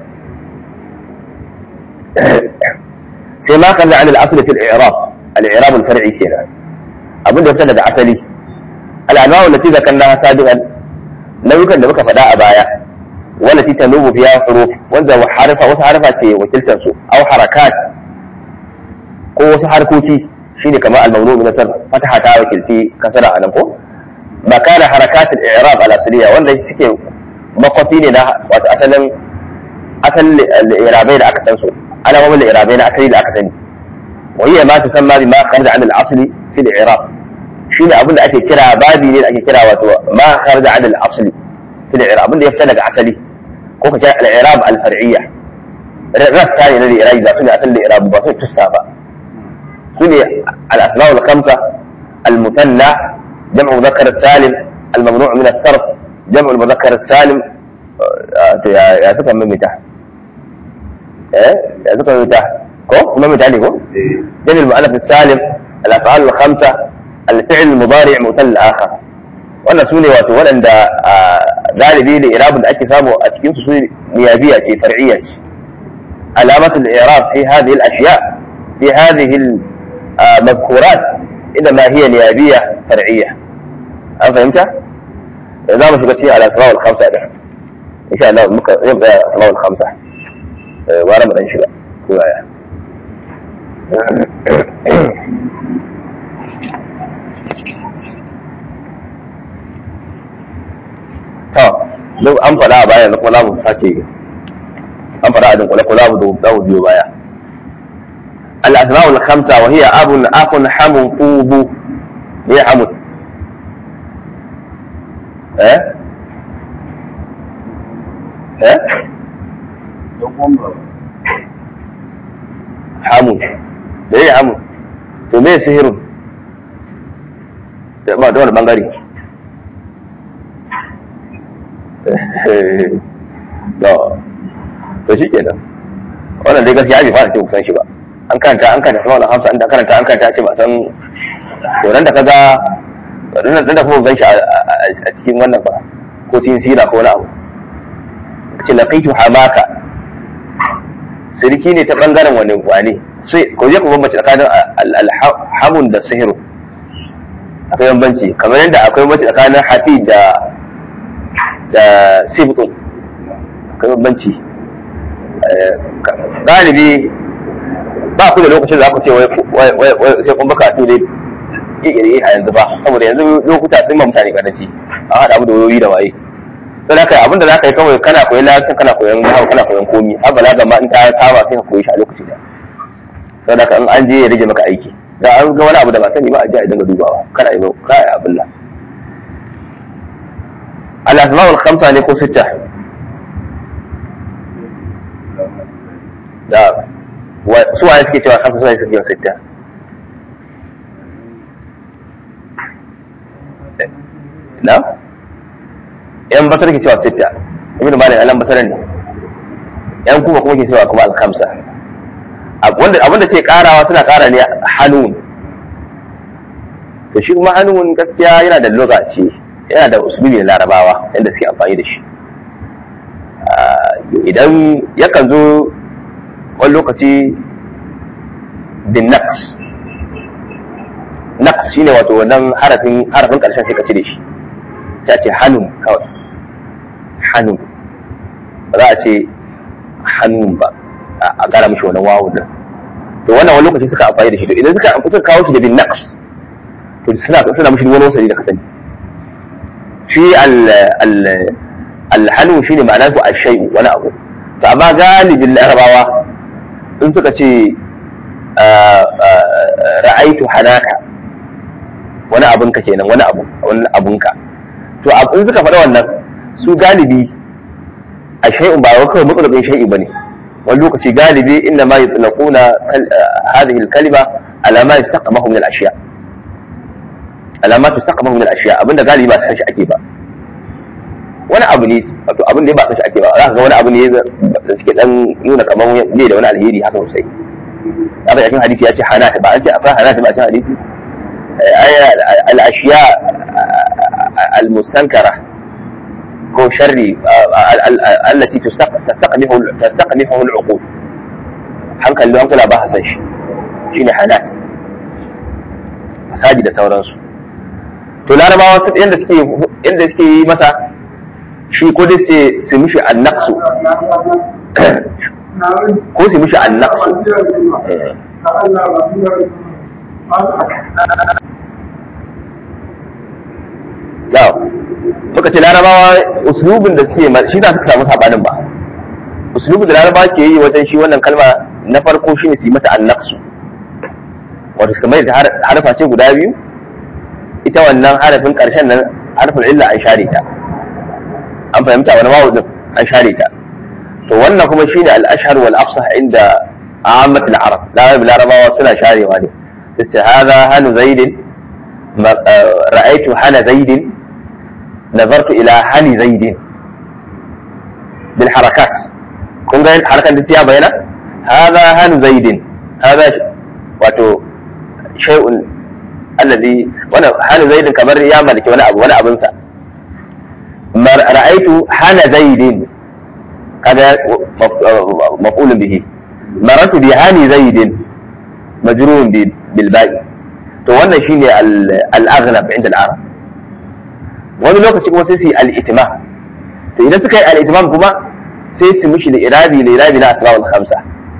sai ma kan da al-asl fi al-i'rab al-i'rab al-far'i kenan abin da fita daga asali al'anwa'u lati zakarnaha sabiqan nau'ukan da muka faɗa a baya wallati tanubu fiha huruf wanda harfa wasu harfa ce wakiltar su aw harakat ko wasu harkoki shine kamar al-mawdu min nasar fataha ta wakilci kasara anan ko ba kana harakat al-i'rab al-asliya wanda suke makwafi ne na wato asalin asalin al-i'rabai da aka san su alamomin al-i'rabai na asali da aka sani wa hiya ma tusamma bima kharaja an al-asli fi al-i'rab shi ne abin da ake kira babi ne da ake kira wato ma kharaja an al-asli fi al-i'rab abin da ya fita daga asali ko ka kira al-i'rab al-far'iyya rassa ne na al-i'rab ba su ne asalin al-i'rab ba su tussa ba su ne al-asma al-khamsa al-mutanna jam'u mudhakkar salim al-mamnu' min as-sarf jam'u mudhakkar salim to ya suka mamita eh ya suka mamita ko mamita ne ko jam'u mu'allaf salim al-af'al al-khamsa الفعل المضارع مثل الآخر wannan su ne wato waɗanda galibi da irabin da ake samu a cikin su niyabiya ce far'iyya ce alamatu al-i'rab fi hadhihi al-ashya fi hadhihi al-madhkurat idan ma hiya niyabiyya far'iyya an fahimta za mu shiga cikin al-asma wal khamsa din insha Allah muka yau ga asma wal khamsa bara mu dan shiga ko yaya to duk an faɗa a baya kuma za mu sake an faɗa a dinkule ko za mu za mu biyo baya al-asma'ul khamsa wa hiya abun akun hamun fubu ne hamun eh eh hamun da ya hamun to me sihirun da ba da wani bangare to to shi kenan wannan dai gaskiya bai fara ce kusan shi ba an karanta an karanta sama da hamsa an karanta an karanta ce ba san to nan da kaga nan da kuma gan shi a cikin wannan ba ko cikin sira ko wani abu ce laqitu hamaka sirki ne ta bangaren wani wane sai ko je ku bambance tsakanin alhamun da sihiru akwai bambanci kamar yadda akwai bambanci tsakanin hafi da da sibtun akwai bambanci galibi ba ku da lokacin da za ku ce sai kun baka tu ne ƙiƙiri a yanzu ba saboda yanzu lokuta sun ma mutane karanci an haɗa abu da wayoyi da waye sai da kai abin da za ka yi kawai kana koyon lafiyar kana koyon hau kana koyon komi har balaga ma in ta kama sai ka koyi shi a lokaci da sai da in an je ya rage maka aiki da an ga wani abu da ba sani ba a je a dinga dubawa kana yi ka yi abin nan al-asma'ul khamsa ne ko sitta da su waye suke cewa khamsa su waye suke yin sitta na yan basar ke cewa sitta ibn malik alam basaran ne yan kuma kuma ke cewa kuma al-khamsa wanda abinda ke karawa suna kara ne hanun to shi kuma hanun gaskiya yana da lokaci yana da usulubi na larabawa yadda suke amfani da shi idan yakan zo wani lokaci bin naqs naqs shine wato wannan harafin harafin karshen sai ka cire shi ta ce hannun kawai hannun ba za a ce hannun ba a gara mishi wannan wawu din to wannan wani lokaci suka amfani da shi to idan suka suka kawo shi da bin naqs to suna suna mishi wani wasali da ka sani shi al al al hanu shine ma'ana su ashay wani abu to amma galibin larabawa in suka ce ra'aitu hanaka wani abunka kenan wani abu wani abunka to in suka faɗa wannan su galibi a shay'un ba wai kawai matsalabin shay'i bane wani lokaci galibi inna ma yutlaquna hadhihi al-kalima ala ma yastaqamahu min al-ashiya ala ma tastaqamahu min al-ashiya abinda galibi ba san shi ake ba wani abu ne wato abin da ba san shi ake ba za ka ga wani abu ne da suke dan nuna kamar ne da wani alheri haka sosai haka cikin hadisi ya ce hanata ba an ce akwai hanata ba a cikin hadisi al-ashiya al-mustankara ko sharri allati tastaqbihu tastaqbihu al-uqul hankali hankala ba san shi shine hanat fasadi da sauransu to larabawa su yanda suke yanda suke yi masa shi ko dai sai su mishi annaqsu ko su mishi annaqsu yau muka ce larabawa uslubin da suke shi za su samu sabanin ba uslubin da larabawa ke yi wajen shi wannan kalma na farko shine su yi mata annaqsu wato su mai da harfa ce guda biyu ita wannan harafin karshen nan harfin illa an share ta an fahimta wani wawu din an share ta to wannan kuma shine al-ashhar wal afsah inda ammat al-arab larabawa suna sharewa ne sai hada hanu zaidin ra'aytu hana zaidin نظرت إلى هل زيد بالحركات كن قايل حركة انتيا بينا هذا هل زيد هذا واتو شيء الذي وانا هل زيد كمر يا ملك وانا أبو وانا أبنسى رأيت هل زيد هذا مفعول به مررت بهاني زيد مجرور بالباء تو wannan shine al-aghlab inda al-arab wani lokaci kuma sai su yi al'itima to idan suka yi al'itimam kuma sai su mishi da irabi da irabi na asma'ul khamsa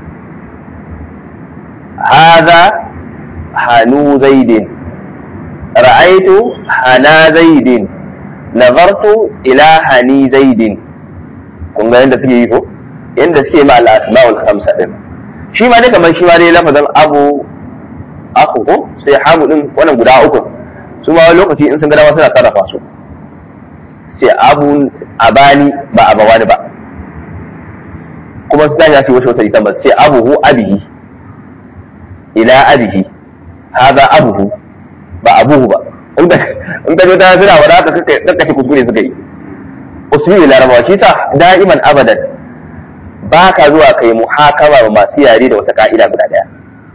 hadha hanu zaidin ra'aitu hana zaidin nazartu ila hani zaidin kun ga yadda suke yi ko yadda suke ma al-asma'ul khamsa din shi ma dai kamar shi ma dai lafazin abu aku ko sai hamu din wannan guda uku su ma wani lokaci in sun ga dama suna sarrafa su ce abun abani ba abawani ba kuma su tashi su wasu wata ita ba su ce abuhu abihi ila abihi haza abuhu ba abuhu ba in ka in ka ta suna wada haka kakkace kuskure suka yi usuli larabawa shi sa da'iman abadan ba ka zuwa kai muhakama ba masu yare da wata ka'ida guda daya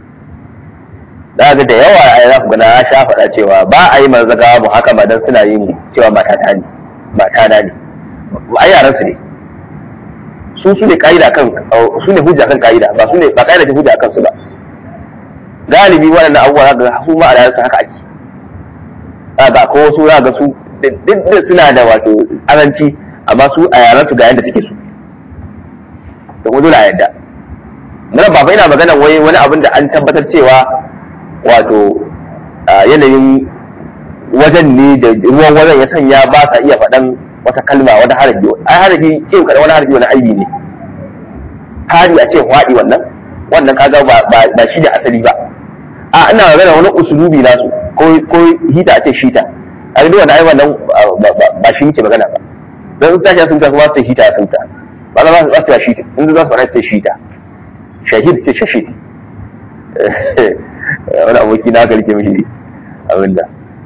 za ga da yawa a za ku gana ya sha faɗa cewa ba a yi manzaga muhakama don suna yin cewa mata ta ne mata na ne a yaran su ne su su ne ka'ida kan su ne hujja kan ka'ida ba su ne ba ka'ida ce hujja kan su ba galibi waɗannan abubuwa za ga su ma a yaran haka ake za ga ko su za ga su duk da suna da wato azanci amma su a yaran su ga yadda suke su da kuma dole a yadda nan ba fa ina magana wai wani abin da an tabbatar cewa wato yanayin wajen ne da ruwan wajen ya sanya ba sa iya faɗan wata kalma wata harafi ai harafi ce kada wani harafi wani aibi ne hari a ce waɗi wannan wannan kaga ba shi da asali ba a ina magana wani usulubi nasu ko hita a ce shita a duk wani ai wannan ba shi muke magana ba don su tashi sun ta kuma su hita sun ta ba za su ba shita in za su fara ce shita shahid ce shashid wani aboki na karke mishi abinda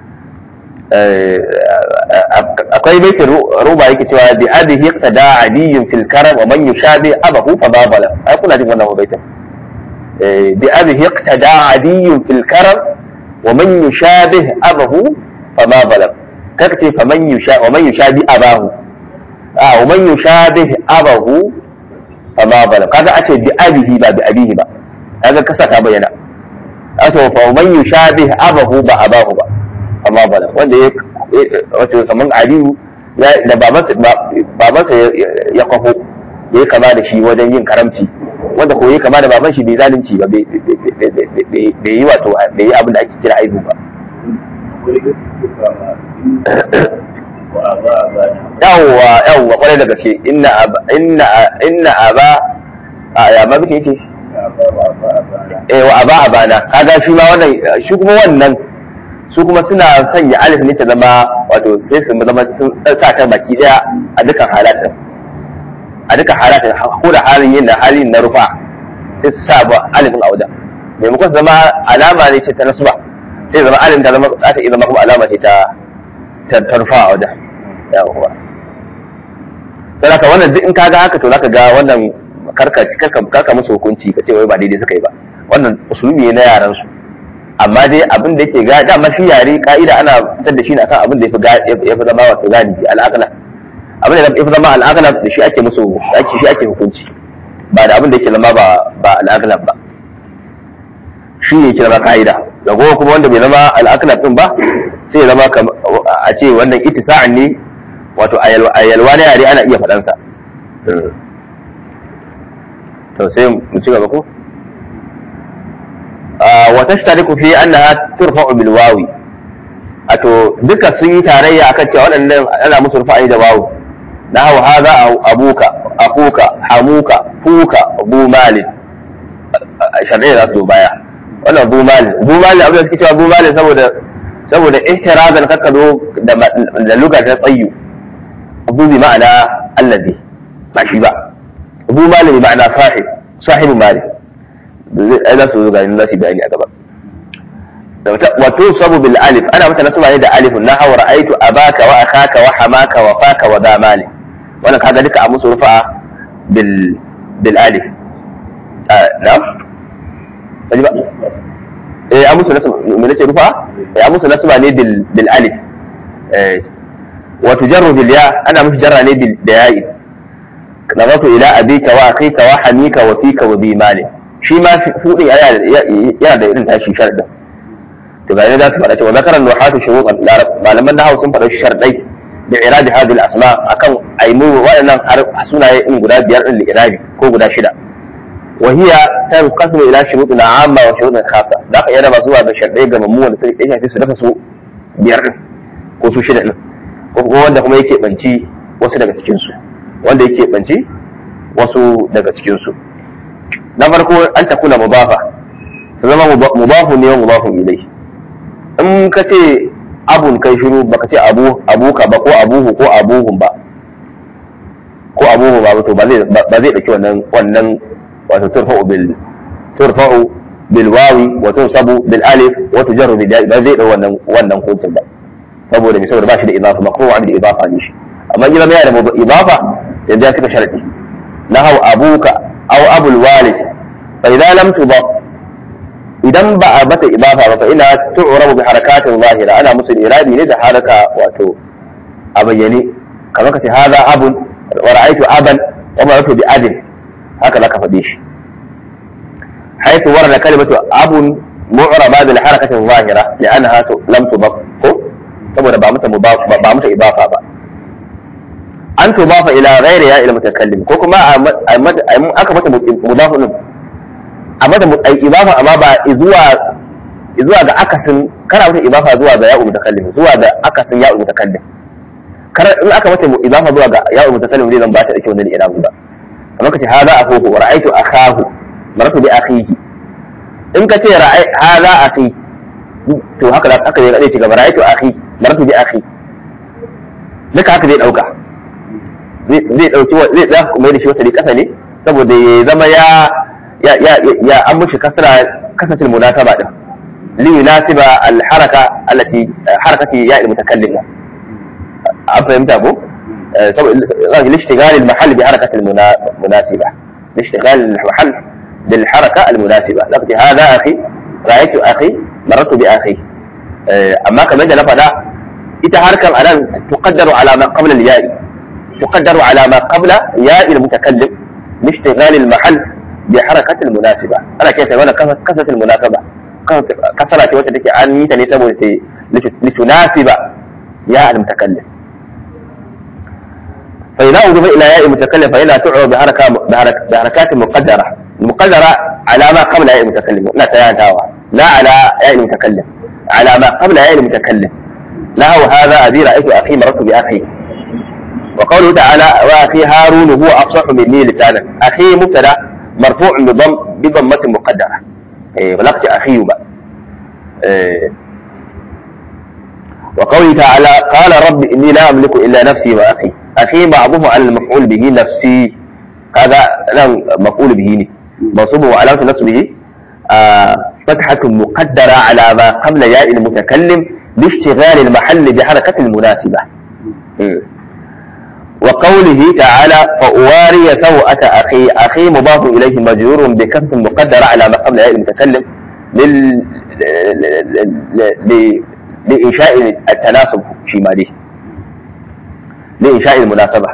akwai baitin roba yake cewa bi adihi iqtada adiyyun fil karam wa man yushabi abahu fa babala ai kuna jin wannan baitin bi adihi iqtada adiyyun fil karam wa man yushabi abahu fa babala kaka ce fa man yusha wa man yushabi abahu a wa man yushabi abahu fa babala kaga a ce bi adihi ba bi abihi ba kaga kasa ta bayyana aso fa man yushabi abahu ba abahu ba amma bala wanda ya wato kaman aliyu da babansa ya kwafo ya yi kama da shi wajen yin karamci wanda ko ya kama da baban shi bai zalunci ba bai yi wato bai yi abin da ake kira aibu ba yawwa yawwa kwarai da gaske inna inna inna aba a ya ma bike yake eh wa aba abana kaga shi ma wannan shi kuma wannan su kuma suna sanya alif ne ta zama wato sai su zama sun sa ta baki daya a dukkan halatin a dukkan halatin ko da halin yin da halin na rufa sai su sa ba alifin a wajen maimakon su zama alama ne ce ta nasuba sai zama alif ta zama za ta iya zama kuma alama ce ta ta rufa a wajen yawwa sai haka wannan duk in ka ga haka to zaka ga wannan karka karka musu hukunci ka ce wai ba daidai suka yi ba wannan usulubi ne na yaran su amma dai abin da yake ga dama shi yare ka'ida ana fitar da shi na kan abin da ya fi zama wato galibi al'aqla abin da ya fi zama al'aqla da shi ake musu ake shi ake hukunci ba da abin da yake zama ba ba al'aqla ba shi ne yake zama ka'ida da gowa kuma wanda bai zama al'aqla din ba sai ya zama a ce wannan ittisa'an ne wato a yalwa na yare ana iya faɗansa to sai mu ci gaba ko وتشترك في أنها ترفع بالواو أتو duka sun yi tarayya akan cewa waɗannan ana musu rufa'i da wawu nahu hadha abuka akuka hamuka fuka bu malin sharri za su baya wannan bu malin bu malin abin da suke cewa bu malin saboda saboda ihtirazan kakka zo da luga ta tsayyu bu bi ma'ana allazi ba shi ba bu malin bi ma'ana sahib sahibu malin ai za su zo gani za su bayani a gaba wato sabu bil alif ana mata nasu ne da alif na hawa ra'aitu abaka wa akaka wa hamaka wa faka wa da mali wannan kaga duka a musu rufa bil bil alif na ba eh a musu nasu me nace rufa eh a musu nasu ne bil bil alif eh wa tujarru bil ya ana musu jarra ne bil da ya'i nazatu ila abika wa akika wa hamika wa fika wa bi mali shi ma hudin yana da irin tashi sharɗin to ga za su faɗa cewa zakaran nuhatu shuruqan malaman nahwu sun faɗa sharɗai da iradi hadhihi al-asma akan aimu waɗannan sunaye in guda biyar din irabi ko guda shida wa hiya tanqasimu ila shurutin amma wa shurutin khassa da ka iya raba zuwa da sharɗai ga mamu wanda sai ya shafi su daga su biyar din ko su shida din ko kuma wanda kuma yake banci wasu daga cikin su wanda yake banci wasu daga cikin su na farko an ta kula mubafa su zama mubafu ne wa mubafu ilai in ka ce abun kai shiru baka ce abu abuka ba ko abuhu ko abuhum ba ko abuhu ba to ba zai ba zai dauki wannan wannan wato turfa'u bil turfa'u bil wawi wa tunsabu bil alif wa tujarru bil ya ba zai dau wannan wannan hukuncin ba saboda me saboda ba shi da idafa makruh an da idafa ne shi amma idan yana da idafa yanzu ya cika sharadi nahau abuka aw abul walid fa idza lam tudaf idan ba a mata idafa ba fa ina tu'rabu bi harakatin zahira ana musu irabi ne da haraka wato a bayyane kamar ka ce hadha abun wa ra'aytu aban wa maratu bi abin haka zaka faɗe shi حيث ورد كلمة أب معربة بالحركة الظاهرة لأنها لم تضف saboda ba mata ba mata idafa ba an tudafa ila ghairi ya ila mutakallim ko kuma aka mata mudafu din a mata idafa amma ba zuwa zuwa ga akasin kana mata idafa zuwa ga ya'u mutakallim zuwa ga akasin ya'u mutakallim kar in aka mata idafa zuwa ga ya'u mutakallim zai zan ba ta dake wannan irabu ba kamar kace hada akhuhu wa ra'aytu akahu maratu bi akhihi in kace ra'ay hada akhi to haka da haka zai ci gaba ra'aytu akhi maratu bi akhi duka haka zai dauka zai dauki zai za ku mai da shi wata kasa ne saboda ya zama ya ya ya ya an mushi kasra kasatil munasaba din li yunasiba al haraka allati harakati ya al mutakallim an fahimta ko saboda lishtigal al mahall bi harakati al munasiba lishtigal al mahall bil haraka al munasiba laqad hada akhi ra'aytu akhi marartu bi akhi amma kamar da na faɗa ita harkar anan tuqaddaru ala ma qabla al-ya'i tuqaddaru ala ma qabla ya'i al-mutakallim lishtighal al-mahall bi harakati al-munasiba ana kai ta wannan kasat al-munasaba kasara ce wacce take an yi ta ne saboda ta litunasiba ya al-mutakallim fa idza udifa ila ya'i al-mutakallim fa ila tu'ra bi haraka bi harakat muqaddara muqaddara ala ma qabla ya'i al-mutakallim ina tayantawa la ala ya'i al-mutakallim على ما قبل ياء المتكلم له هذا أبي رأيت أخي مررت بأخي وقوله تعالى وأخي هارون هو أفصح مني لسانا أخي مبتدأ مرفوع بضم بضمة مقدرة إيه بلغت أخي بقى إيه وقوله تعالى قال رب إني لا أملك إلا نفسي وأخي أخي معظم على المفعول به نفسي هذا لا مفعول به منصوب وعلامة نصبه آه فتحة مقدرة على ما قبل ياء المتكلم لاشتغال المحل بحركة المناسبة وقوله تعالى فأواري سوءة أخي أخي مضاف إليه مجرور بكسر مقدرة على ما قبل ياء المتكلم لل... ل... لإنشاء التناسب شمالي لإنشاء المناسبة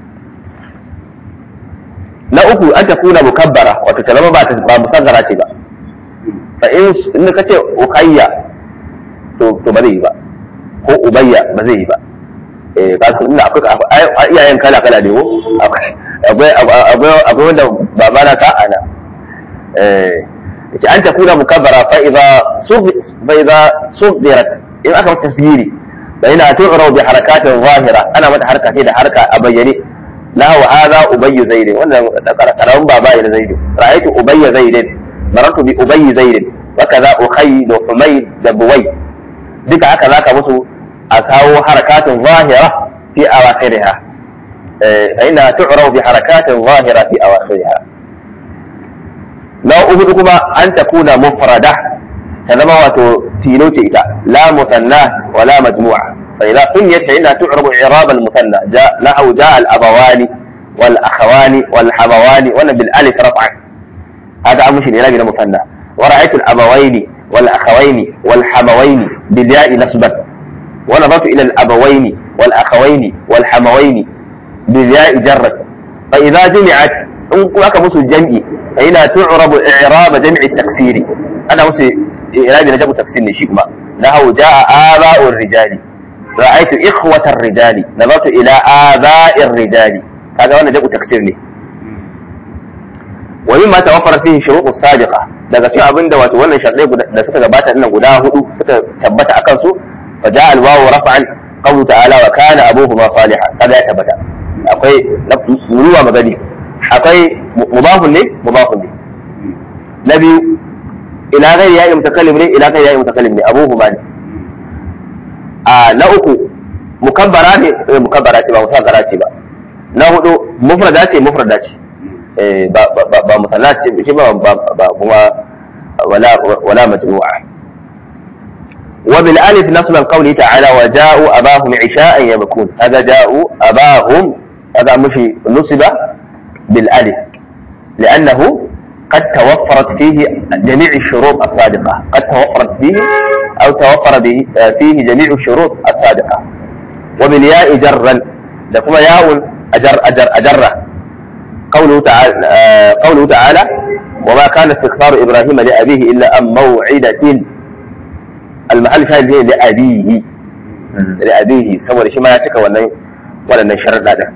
na uku an ta kuna mukabbara wato ta zama ba musaggara ce ba fa in ka ce ukayya to to ba zai yi ba ko ubayya ba zai yi ba eh ka san ina akwai iyayen kala kala ne ko akwai akwai akwai wanda baba na ka ana eh yace an ta kuna mukabbara fa idza fa idza sudirat in aka tasgiri fa ina tu'ra bi harakatin zahira ana mata harka ce da harka a bayyane له هذا أبي زيد وانا كلام بابا إلى زيد رأيت أبي زيد مررت بأبي زيد وكذا أخي وحميد دبوي دك هكذا كمسو أساو حركات ظاهرة في أواخرها فإنها تعرف بحركات ظاهرة في أواخرها لو أهدكما أن تكون مفردة كما هو تيلوتي لا مثنات ولا مجموعة فإذا سميت فإنها تعرب إعراب المثنى جاء نحو جاء الأبوان والأخوان والحموان وأنا بالألف رفعا هذا أمر شيء إعراب المثنى ورأيت الأبوين والأخوين والحموين بالياء نصبا ونظرت إلى الأبوين والأخوين والحموين بالياء جرا فإذا جمعت إن كلك مسو الجمع فإنها تعرب إعراب جمع التكسير أنا مسو إعراب جمع التكسير نشيكما نحو جاء آباء الرجال رأيت إخوة الرجال نظرت إلى آباء الرجال هذا وانا جاء تكسير لي ومما توفر فيه شروط السابقة daga cikin abin da wato wannan sharɗai da suka gabata nan guda hudu suka tabbata akan su fa ja al wawu raf'an qawlu ta'ala wa kana abuhuma salihan kaga ya tabbata akwai ruwa magani akwai mudafun ne mudafun ne na biyu ila ghairi ya'i mutakallim ne ila ghairi ya'i mutakallim ne abuhuma ne a na uku mukabbara ne eh, mukabbara ce ba musaghara ce ba na hudu mufrada ce mufrada ce eh, ba ba ba, ba musanna ce shi ba ba ba kuma wala wala majmu'a وبالالف نصب قوله تعالى وجاءوا اباهم عشاء يبكون هذا جاءوا اباهم هذا مش نصب بالالف لانه قد توفرت فيه جميع الشروط الصادقه قد توفرت فيه او توفر به فيه جميع الشروط الصادقه وبالياء جرا لكم ياء اجر اجر اجره قوله تعالى آه، قوله تعالى وما كان استغفار ابراهيم لابيه الا عن موعده المحل شاهد ne da abihi da abihi saboda shi ma ya cika wannan waɗannan sharaɗa da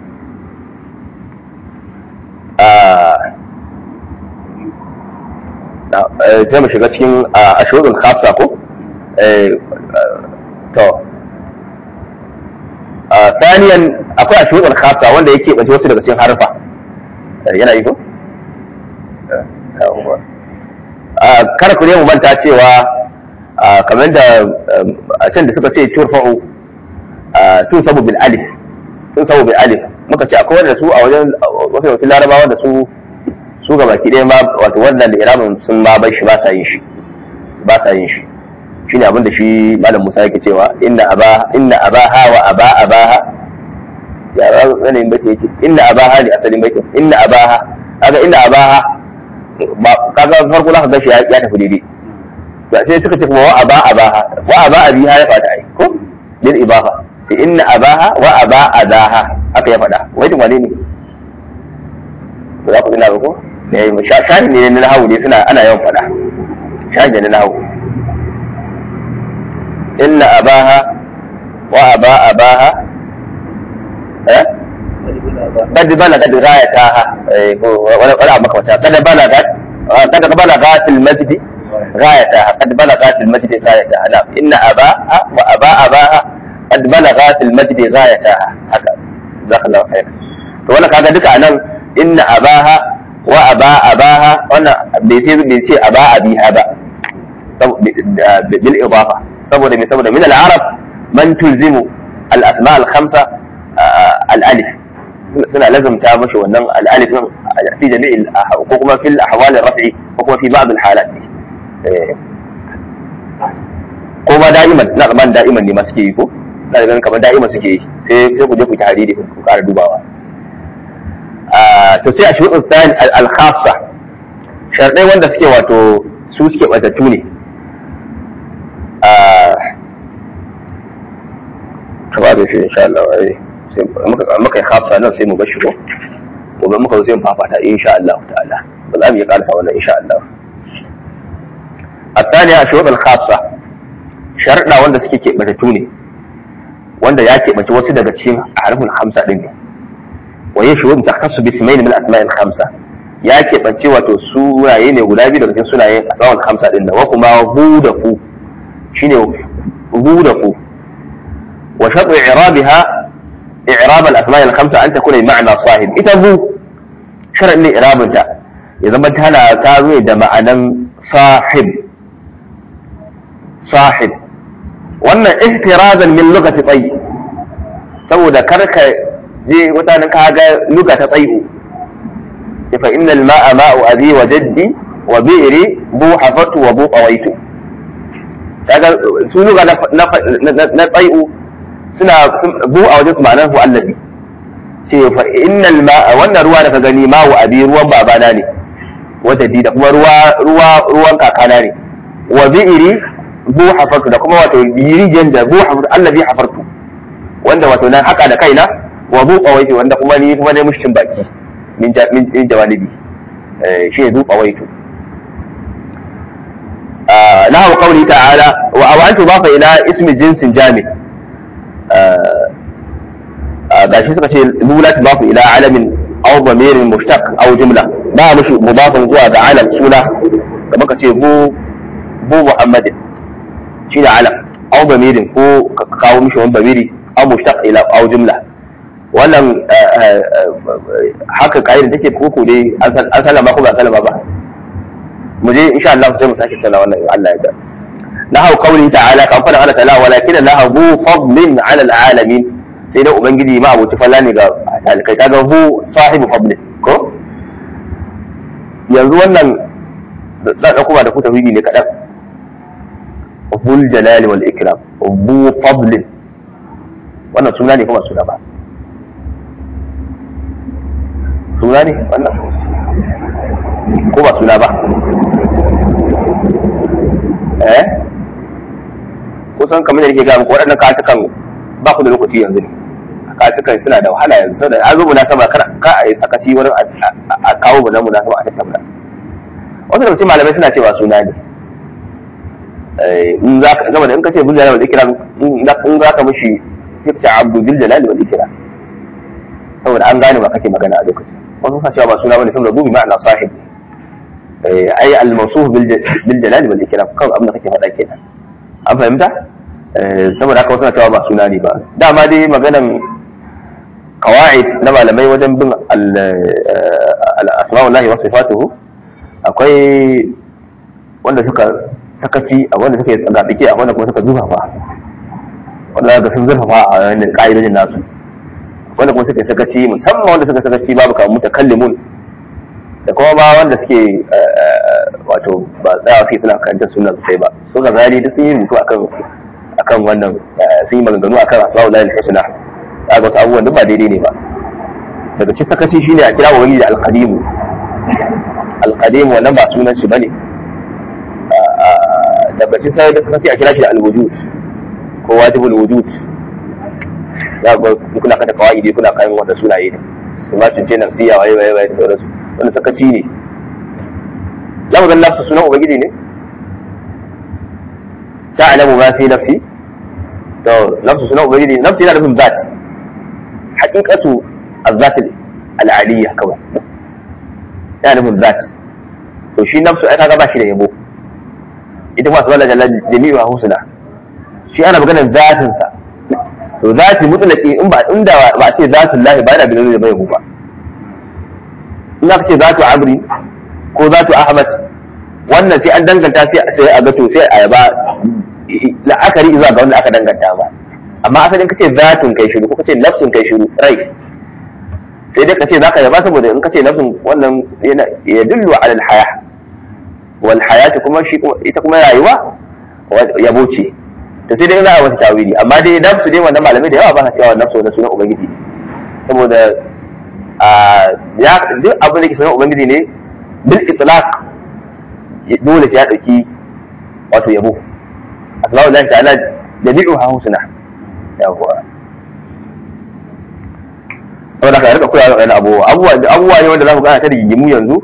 sai mu shiga cikin a shuɗin khasa ko to ثانيا akwai a shuɗin khasa wanda yake ɓace wasu daga cikin harfa yana yi ko kar ku ne mu manta cewa kamar da a can da suka ce turfa'u tun sabu bil alif tun sabu bil alif muka ce akwai wanda su a wajen wasu wasu larabawa da su su ga baki ɗaya ma wato wannan da iramin sun ma bai shi ba sa yin shi ba sa yin shi shine abin da shi malam Musa yake cewa inna aba inna abaha wa aba abaha ya ra yanayin bace yake inna abaha ne asalin baitin inna abaha kaga inna abaha ba kaga farko za ka ga shi ya tafi daidai ba sai suka ce kuma wa aba abaha wa aba abiha ya fada ai ko bil ibaha sai inna abaha wa aba adaha haka ya fada wai tun wane ne ba za ku tuna ba ko ne shahin ne na nahawu ne suna ana yawan fada shahin ne na nahawu inna abaha wa aba abaha eh قد بلغت غايتها ولا ولا مكوتا قد بلغت قد بلغت المجد غايتها قد بلغت المجد غايتها نعم إن أباها وأبا أباها قد بلغت المجد غايتها هكذا جزاك الله خيرا وأنا كذا دك أنا إن أباها وأبا أباها وأنا بيصير بيصير أبا أبيها با بالإضافة سبب من سبب من العرب من تلزم الأسماء الخمسة الألف suna lazumta mashi wannan al'alif din fi jami'il ko kuma fil ahwal rafi ko kuma fi ba'd al-halat ko ba da'iman na zaman da'iman ne ma suke yi ko na ganin kamar da'iman suke yi sai sai ku je ku ta hadidi ku ƙara dubawa to sai a shuɗin tsayin al-khassa sharɗai wanda suke wato su suke ɓatattu ne ta ba da shi insha Allah ai muka yi khassa nan sai mu bar shi ko gobe muka zo sai mu fafata insha Allah ta'ala ba za mu iya karasa wannan insha Allah الثانية الشروط الخاصة شرطنا wanda suke keɓantattu ne wanda ya keɓanci wasu daga cikin harfin hamsa ɗin ne wa yin shurut takassu bi ismail min asma'il khamsa ya keɓanci wato sunaye ne guda biyu daga cikin sunayen asma'il khamsa ɗin nan wa kuma hu da fu shine hu da fu wa shartu i'rabiha i'rab al-asma' al-khamsa an takuna ma'na sahib ita hu sharadin ne i'rabinta ya zama tana ta zo da ma'anan sahib sahib wannan ihtirazan min lugati tsayi saboda karka je mutanen ka ga lugata tsayu fa inna al-ma'a ma'u abi wa jaddi wa bi'ri bu hafatu wa bu qawaitu kaga su luga na tsayu suna bu a wajen su ma'anar hu allabi ce fa inna al-ma'a wannan ruwa da ka gani ma'u abi ruwan babana ne wa jaddi da kuma ruwa ruwa ruwan kakana ne wa bi'ri bu hafartu da kuma wato rijiyar da bu hafartu allazi hafartu wanda wato nan haka da kaina wa bu qawaitu wanda kuma ni kuma ne mushin baki min min jawalibi shi ne zu qawaitu lahu qawli ta'ala wa aw antu bafa ila ismi jinsin jami gashi suka ce lula bafa ila alamin aw damirin mushtaq aw jumla ba mushi mudafin zuwa ga alam suna kamar ka ce bu bu muhammadin shi da alam aw bamirin ko ka kawo mishi wani bamiri aw mushtaq ila aw jumla wannan haka kaidar take koko dai an sallama ko ba sallama ba mu je insha Allah sai mu sake tsala wannan in Allah ya ga نحو قوله تعالى كان فدا الله تعالى ولكن الله ذو فضل على العالمين sai dai ubangiji ma abuci falla ne ga talikai kaga hu sahibu fadl ko yanzu wannan da da kuma da ku tauhidi ne kadan bul jalal wal ikram bu fadl wannan suna ne kuma suna ba suna ne wannan ko ba suna ba eh kusan kamar da nake ga muku waɗannan katukan ba ku da lokaci yanzu ne katukan suna da wahala yanzu saboda an zo munasaba kar ka a yi sakaci wurin a kawo mu na munasaba a tattauna wasu da mutum malamai suna cewa suna ne in za ka zama da in ka ce bil jalal wal ikram in za ka mishi fikta abdu bil jalal wal ikram saboda an gane ba kake magana a lokacin wasu sa cewa ba suna bane saboda dubi ma'ana sahib ai al mawsuf bil jalal wal ikram kan abin da kake faɗa kenan an fahimta saboda haka wasu na cewa ba suna ne ba dama dai maganan qawaid na malamai wajen bin al asma'ullahi wa sifatuhu akwai wanda suka sakaci a wanda suka yi tsagaɗike a wanda kuma suka zurfafa wanda ga sun zurfafa a wannan ƙa'idojin nasu wanda kuma suka yi sakaci musamman wanda suka sakaci babu kamar mutakallimun da kuma ba wanda suke wato ba tsaya fi suna karanta suna sosai ba so ga zali duk sun yi rubutu akan akan wannan sun yi maganganu akan asma'ul lahi husna ga wasu abubuwan duk ba daidai ne ba daga cikin sakaci shine a kira wani da alqadimu alqadimu wannan ba sunan shi bane daga cikin sai da sakaci a kira shi da alwujud ko wajibul wujud za ga kuna kada kawaidi kuna kayan wanda sunaye ne su ma tunce nafsiya waye waye waye da sauransu wani sakaci ne za mu ga nafsu sunan ubangiji ne ta'lamu ma fi nafsi to nafsu sunan ubangiji nafsi yana nufin zat haqiqatu az-zat al-aliyya kawai yana nufin zat to shi nafsu ai kaga ba shi da yabo ita kuma subhanahu jalla jami'u husna shi ana maganar zatin sa to zati mutlaqi in ba inda ba ce zatin lahi ba yana da bai ba in aka ce zatu amri ko zatu ahmad wannan sai an danganta sai a ga to sai a yaba la'akari zuwa ga wanda aka danganta ba amma asalin kace zatun kai shiru ko kace nafsun kai shiru rai sai dai kace zaka yaba saboda in kace nafsun wannan yana ya dillu ala al-haya wal hayatu kuma shi ita kuma rayuwa yabo ce to sai dai za a wata tawili amma dai nafsu dai wannan malamai da yawa ba sa cewa nafsu wannan sunan ubangiji saboda ya duk abin da ke sunan ubangiji ne bil itlaq dole sai ya dauki wato yabo asma'u lillahi ta'ala jami'uha husna yawa saboda ka rika koya wani abubuwa abubuwa abubuwa ne wanda za ku gana ta rigimu yanzu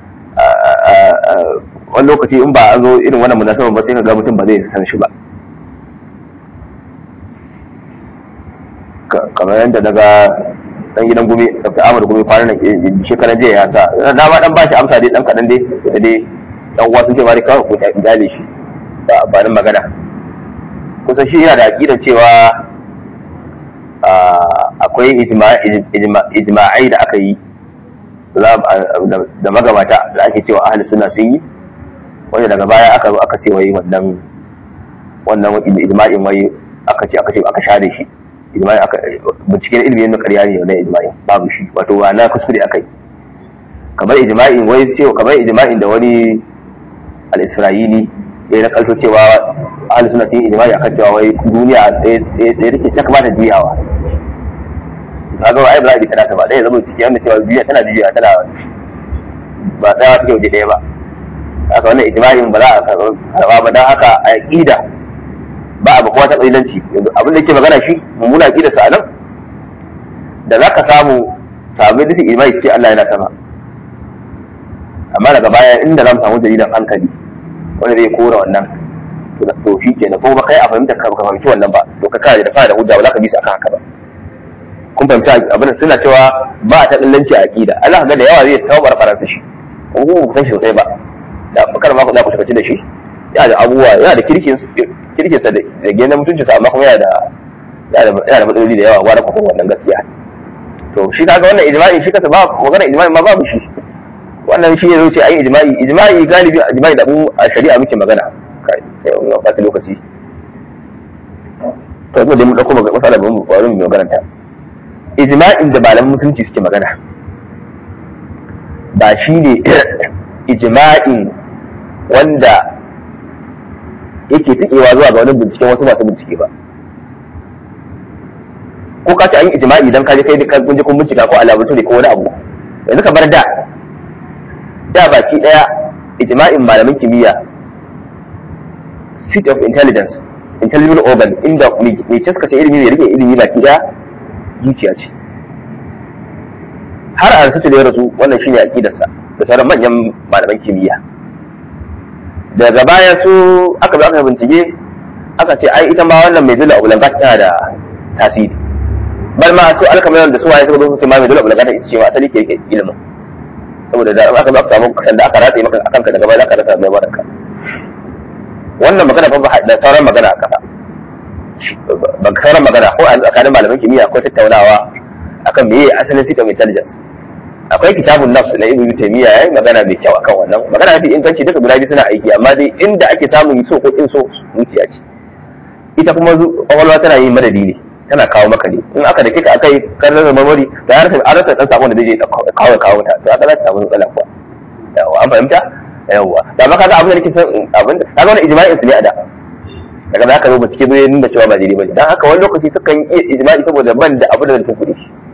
wani lokaci in ba an zo irin wannan munasabar ba sai ka ga mutum ba zai san shi ba kamar yadda daga dan gidan gumi dr ahmad gumi kwanan nan shekaran jiya ya sa na ma dan bashi amsa dai dan kadan dai da dai dan uwa sun ce bari kawai ko ta gale shi ba amfanin magana kusa shi yana da aqidar cewa akwai ijma'ai da aka yi da magabata da ake cewa ahli sunna sun yi wanda daga baya aka zo aka ce wai wannan wannan ijma'in wai aka ce aka ce aka share shi ijma'i aka binciken ilimi na ƙarya ne wannan ijma'i babu shi wato ba na kuskure akai kamar ijma'in wai cewa kamar ijma'in da wani al-isra'ili ya na kalto cewa ahli sunna sun yi ijma'i akan cewa wai duniya ɗaya take ta kamata juyawa kaga ai ba za a bi tana ba ɗaya zama ciki wanda cewa duniya tana juya tana ba tsaya take waje ɗaya ba haka wannan ijma'in ba za a karɓa ba don haka a aqida ba abu kuma ta ƙalilanci abin da ke magana shi mummuna ƙi da sa nan da za ka samu sami duk imai ce Allah yana sama amma daga baya inda za mu samu dalilan hankali wanda zai kora wannan to shi ke na kuma kai a fahimta ka fahimci wannan ba to ka kare da fara da hujja ba za ka bi su akan haka ba kun fahimci abin suna cewa ba ta ƙalilanci a aƙida Allah ga da yawa zai tawabar faransa shi kuma ku san shi sosai ba da bakar ma ku za ku tafi da shi yana da abubuwa yana da kirkin kirkinsa da gina mutuncinsa amma kuma yana da yana da matsaloli da yawa wani kusan wannan gaskiya to shi kaga wannan ijma'i shi kasa ba magana ijma'i ma babu shi wannan shi ya zo ce ai ijma'i ijma'i galibi ijma'i da mu a shari'a muke magana yau na ɓata lokaci to yanzu dai mun ɗauko matsala ba mu ƙwarin mu magaranta ijma'in da malaman musulunci suke magana ba shi ne ijma'in wanda yake tikewa zuwa ga wani binciken wasu masu bincike ba ko ka ce an yi ijma'i idan ka je kai ka kunje kun bincika ko a laboratory ko wani abu yanzu ka bar da da baki daya ijma'in malamin kimiyya seat of intelligence intelligent organ inda mai caskace ilimi mai rike ilimi baki daya zuciya ce har a rasu da ya rasu wannan shine aqidarsa da sauran manyan malaman kimiyya daga baya su aka zo aka bincike aka ce ai ita ma wannan mai zula ulangat tana da tasiri bal ma su alkamarin da su waye suka zo su ce ma mai zula ulangat ita ce ma asali ke yake ilimin saboda da aka zo aka samu sanda aka ratse maka akan ka daga baya zaka rasa mai baraka wannan magana fa da sauran magana a kasa ban sauran magana ko a tsakanin malaman kimiyya akwai tattaunawa akan meye asalin system intelligence akwai kitabun nafs na ibnu taymiya yayi magana mai kyau akan wannan magana mafi inganci duka guda biyu suna aiki amma dai inda ake samun so ko in so zuciya ce ita kuma kwakwalwa tana yin madadi ne tana kawo maka ne in aka da kika akai kan rasa memory da ya rasa an rasa dan sakon da zai je kawo kawo ta to aka za ta samu matsala kuwa yawa an fahimta yawa da ma kaga abin da nake son abin da kaga wannan ijma'in su ne a da daga za ka zo bincike zai nuna cewa ba daidai bane dan haka wani lokaci sukan iya ijma'i saboda ban da abin da zan tukuri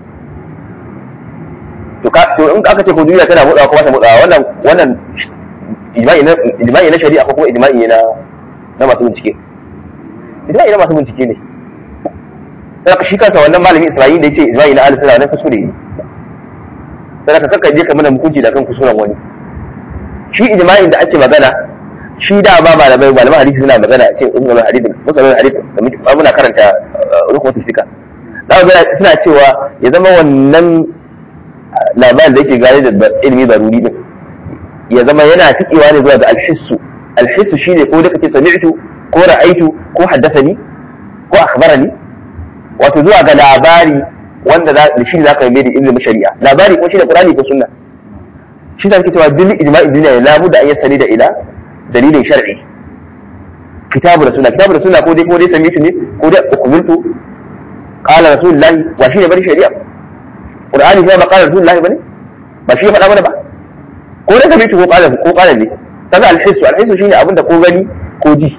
to ka to in aka ce ko duniya tana motsawa ko ba ta motsawa wannan wannan ijma'i na ijma'i na shari'a ko kuma ijma'i na na masu bincike ijma'i na masu bincike ne sai ka shi kansa wannan malamin Isra'ila da yace ijma'i na al-sunna wannan kusure ne sai ka kakka je ka mana hukunci da kan kusuran wani shi ijma'in da ake magana shi da ba malamai malaman hadisi suna magana a ce usulul hadisi usulul hadisi da muna karanta rukunin fika za ga suna cewa ya zama wannan labarin da yake gane da ilimi daruri din ya zama yana tikewa ne zuwa ga alhissu alhissu shine ko da kake sami'tu ko ra'aitu ko haddathani ko akhbarani wato zuwa ga labari wanda da shi zaka yi mai da ilimin shari'a labari ko shine qur'ani ko sunna shi da kake cewa bil ijma'i duniya la budda an yasali da ila dalilin shar'i kitabu da sunna kitabu da sunna ko dai ko dai sami'tu ne ko dai ukmiltu qala rasulullahi wa shi ne bari shari'a qur'ani kuma ba qala rasulullahi bane ba shi ya faɗa mana ba ko dai sami'tu ko qala ko qala ne kaga alhisu alhisu shine abin da ko gani ko ji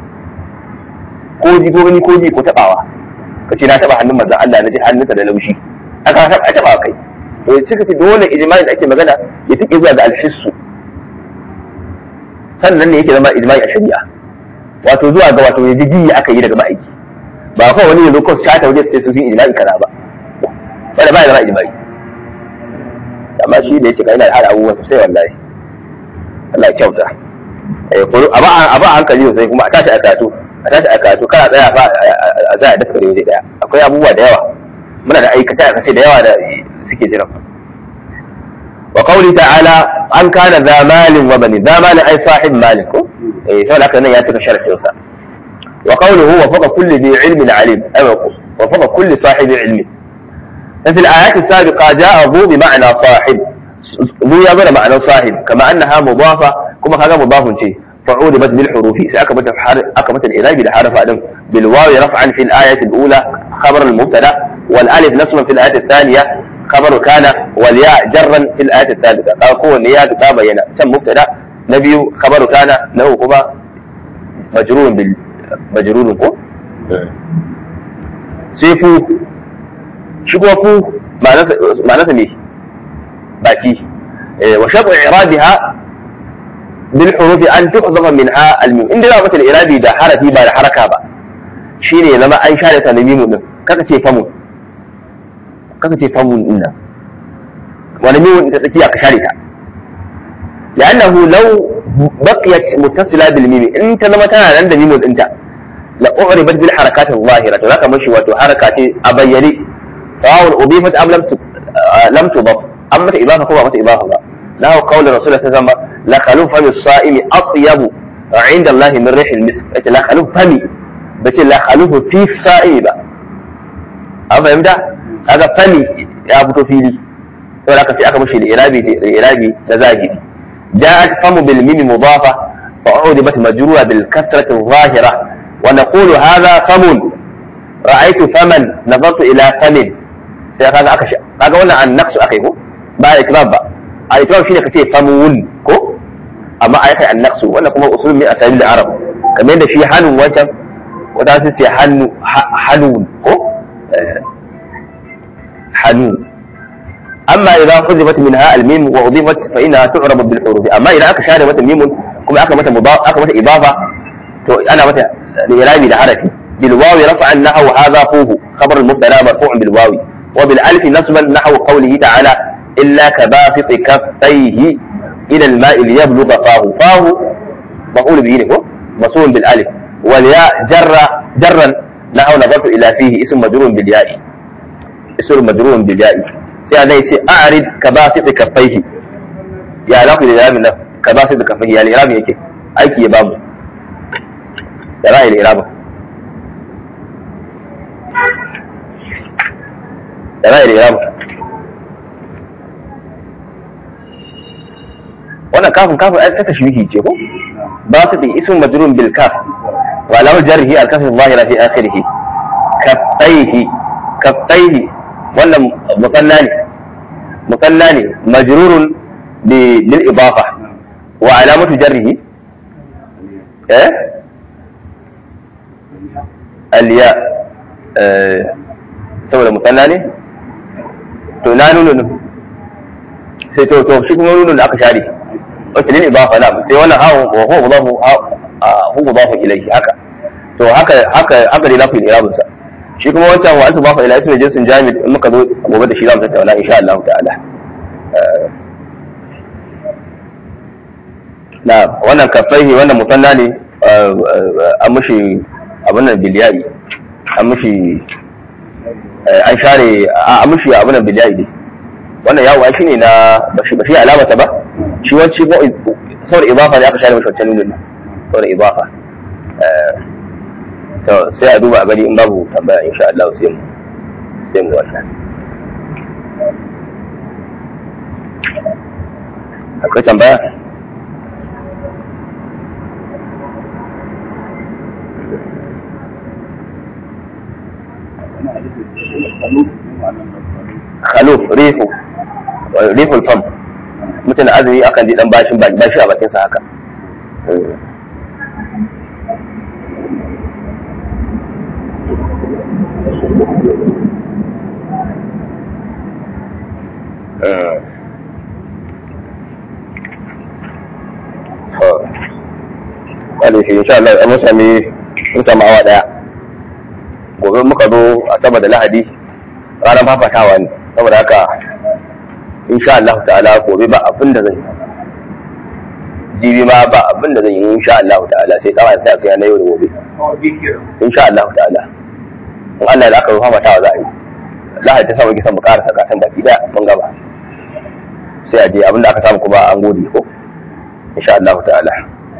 ko ji ko gani ko ji ko tabawa kace na taba hannun manzon Allah na ji hannunsa da laushi aka taba taba kai to cika ce dole ijma'i da ake magana ya tike zuwa ga alhissu sannan ne yake zama ijma'i a shari'a wato zuwa ga wato yaji ji aka yi daga ma'aiki ba kawai wani yanzu kawai shata waje sai su yi ijma'i kaza ba wanda ba ya zama ijma'i amma shi da yake ga ina da hada abubuwan sosai wallahi Allah ya kyauta a ba hankali sosai kuma a tashi a karatu a tashi a karatu kana tsaya fa a za a daskare waje daya akwai abubuwa da yawa muna da aikace aikace da yawa da suke jiran wa qawli ta'ala an kana za malin wa bani za malin ai sahib malin ko eh sai haka nan ya cika sharafin sa wa qawluhu wa faqa kulli dhi ilmin alim ay wa faqa kulli sahibi ilmi في الآيات السابقة جاء ذو بمعنى صاحب ذو يبنى معنى صاحب كما أنها مضافة كما هذا مضاف شيء فعولبت بالحروف سأكبت أكبت الإله بالحرف أدم بالواو رفعا في الآية الأولى خبر المبتدا والألف نصبا في الآية الثانية خبر كان والياء جرا في الآية الثالثة قوة النياء تبين سم مبتدا نبي خبر كان له كما مجرور بال مجرور كو سيفو شكو فو معناته ميه باكي وشرط إعرابها بالحروف أن تحذف منها الميم إن دلالة الإرادي ده حرفي بعد حركة با شيني لما أي شارة الميم من كذا شيء فمون كذا شيء فمون إنا والميم أنت تكيا كشاركة لأنه لو بقيت متصلة بالميم أنت لما كان عند ميم أنت لأعربت بالحركات الظاهرة ولك مشي وحركات أبيني سواء أضيفت أم لم لم تضف أما إضافة هو متى إضافة له قول الرسول صلى الله عليه وسلم لخلوف فم الصائم أطيب عند الله من ريح المسك لخلوف فمي بس لخلوف في الصائم بقى أفهمت هذا فمي يا أبو فيلي ولكن في أكمل شيء الإرابي الإرابي نزاجي جاءت فم بالميم مضافة فعودبت مجرورة بالكسرة الظاهرة ونقول هذا فم رأيت فمن نظرت إلى فم sai kaga aka kaga wannan an naqsu akai ko ba ikrab ba a ikrab shine kace famun ko amma ai kai an naqsu wannan kuma usul min asabil arab kamar yadda shi hanun wancan wata su ce hannu hanun ko hanun amma idan huzifat minha al-mim wa udifat fa innaha tu'rabu bil huruf amma idan aka share mata mimun kuma aka mata mudaf aka mata idafa to ana mata irabi da harafi bil wawi rafa'an nahwu hadha fuhu khabar al-mubtada marfu'un bil wawi wa bil alif nasban nahwu qawlihi ta'ala illa kabasiti kaffayhi ila al-ma'i liyablugha fahu fahu maf'ul bihi ne ko mas'ul bil alif wal ya jarra jarran nahwu nadartu ila fihi ism majrur bil ya'i ism majrur bil ya'i sai Allah ya ce a'rid kabasiti kaffayhi ya za ku da iramin nan kabasiti kaffayhi ya iramin yake aiki ya bamu da ra'ayin iramin da ra'ayin iramin wannan kafin kafin ai ta tashwihi ce ko basiti ism majrur bil kaf wa lahu jarhi al kaf zahira fi akhirih kaffayhi kaffayhi wannan musanna ne musanna ne majrurun lil idafa wa alamatu jarrihi eh aliya saboda musanna ne to na nuna sai to to shi kuma nuna da aka share wata lil idafa na sai wannan hawo wa huwa mudafu hu mudafu ilayhi haka to haka haka haka dai lafi irabun sa shi kuma wancan wa alfu bafa ila ismi jinsin jamid in muka zo gobe da shi za mu tattauna insha Allah ta'ala na wannan kafaihi wannan musanna ne an mushi abin nan biliyari an mushi an share an mushi abin nan biliyari ne wannan yawo ai shine na ba shi alamata ba shi wanci ko saboda idafa ne aka share mashi wancan nunin saboda idafa to sai a duba a gani in babu tambaya insha Allah sai mu sai mu wannan akwai tambaya khaluf rihu rihul fam mutane azumi akan ji dan bashin bashi a bakin sa haka wani shi insha Allah mun sami mun sami awa daya gobe muka zo a sama da lahadi ranar fafatawa ne saboda haka insha Allah ta'ala gobe ba abin da zan yi jibi ma ba abin da zan yi insha Allah ta'ala sai kawai sai kai na yau da gobe insha Allah ta'ala in Allah da aka rufa fatawa za a yi lahadi ta samu kisan mu ƙara sakatan baki daya mun gaba sai a je abin da aka samu kuma an gode ko insha Allah ta'ala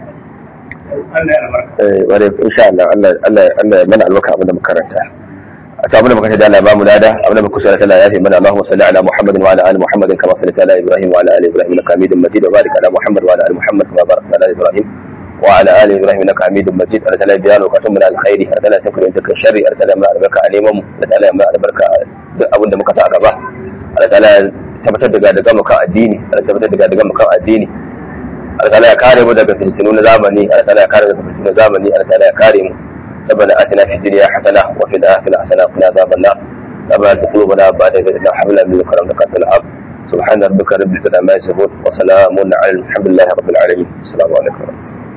eh ware insha Allah Allah Allah Allah mana albarka abin da muka karanta a ta abin da muka da Allah ba mu lada abin da muka sallata Allah ya fi mana Allahumma salli ala Muhammadin wa ala ali Muhammadin kama sallaita ala Ibrahim wa ala ali Ibrahim innaka Hamidum Majid wa barik ala Muhammad wa ala ali Muhammad kama barakta ala Ibrahim wa ala ali Ibrahim innaka Hamidum Majid Allah ta'ala biya lokacin mu da alkhairi Allah ta'ala ta kurin ta sharri Allah ta'ala mana albarka a neman mu Allah ta'ala mana albarka duk abin da muka sa a gaba Allah ta'ala tabbatar da daga mu kan addini Allah tabbatar da daga mu kan addini Allah ta'ala ya kare mu daga fitinu na zamani Allah ta'ala ya kare mu daga fitinu na zamani Allah ta'ala ya kare mu ربنا آتنا في الدنيا حسنة وفي الآخرة حسنة وقنا عذاب النار ربنا لا قلوبنا بعد إذ هديتنا وهب لنا من لدنك رحمة إنك أنت الوهاب سبحان ربك رب العزة عما يصفون وسلام على الحمد لله رب العالمين السلام عليكم ورحمة الله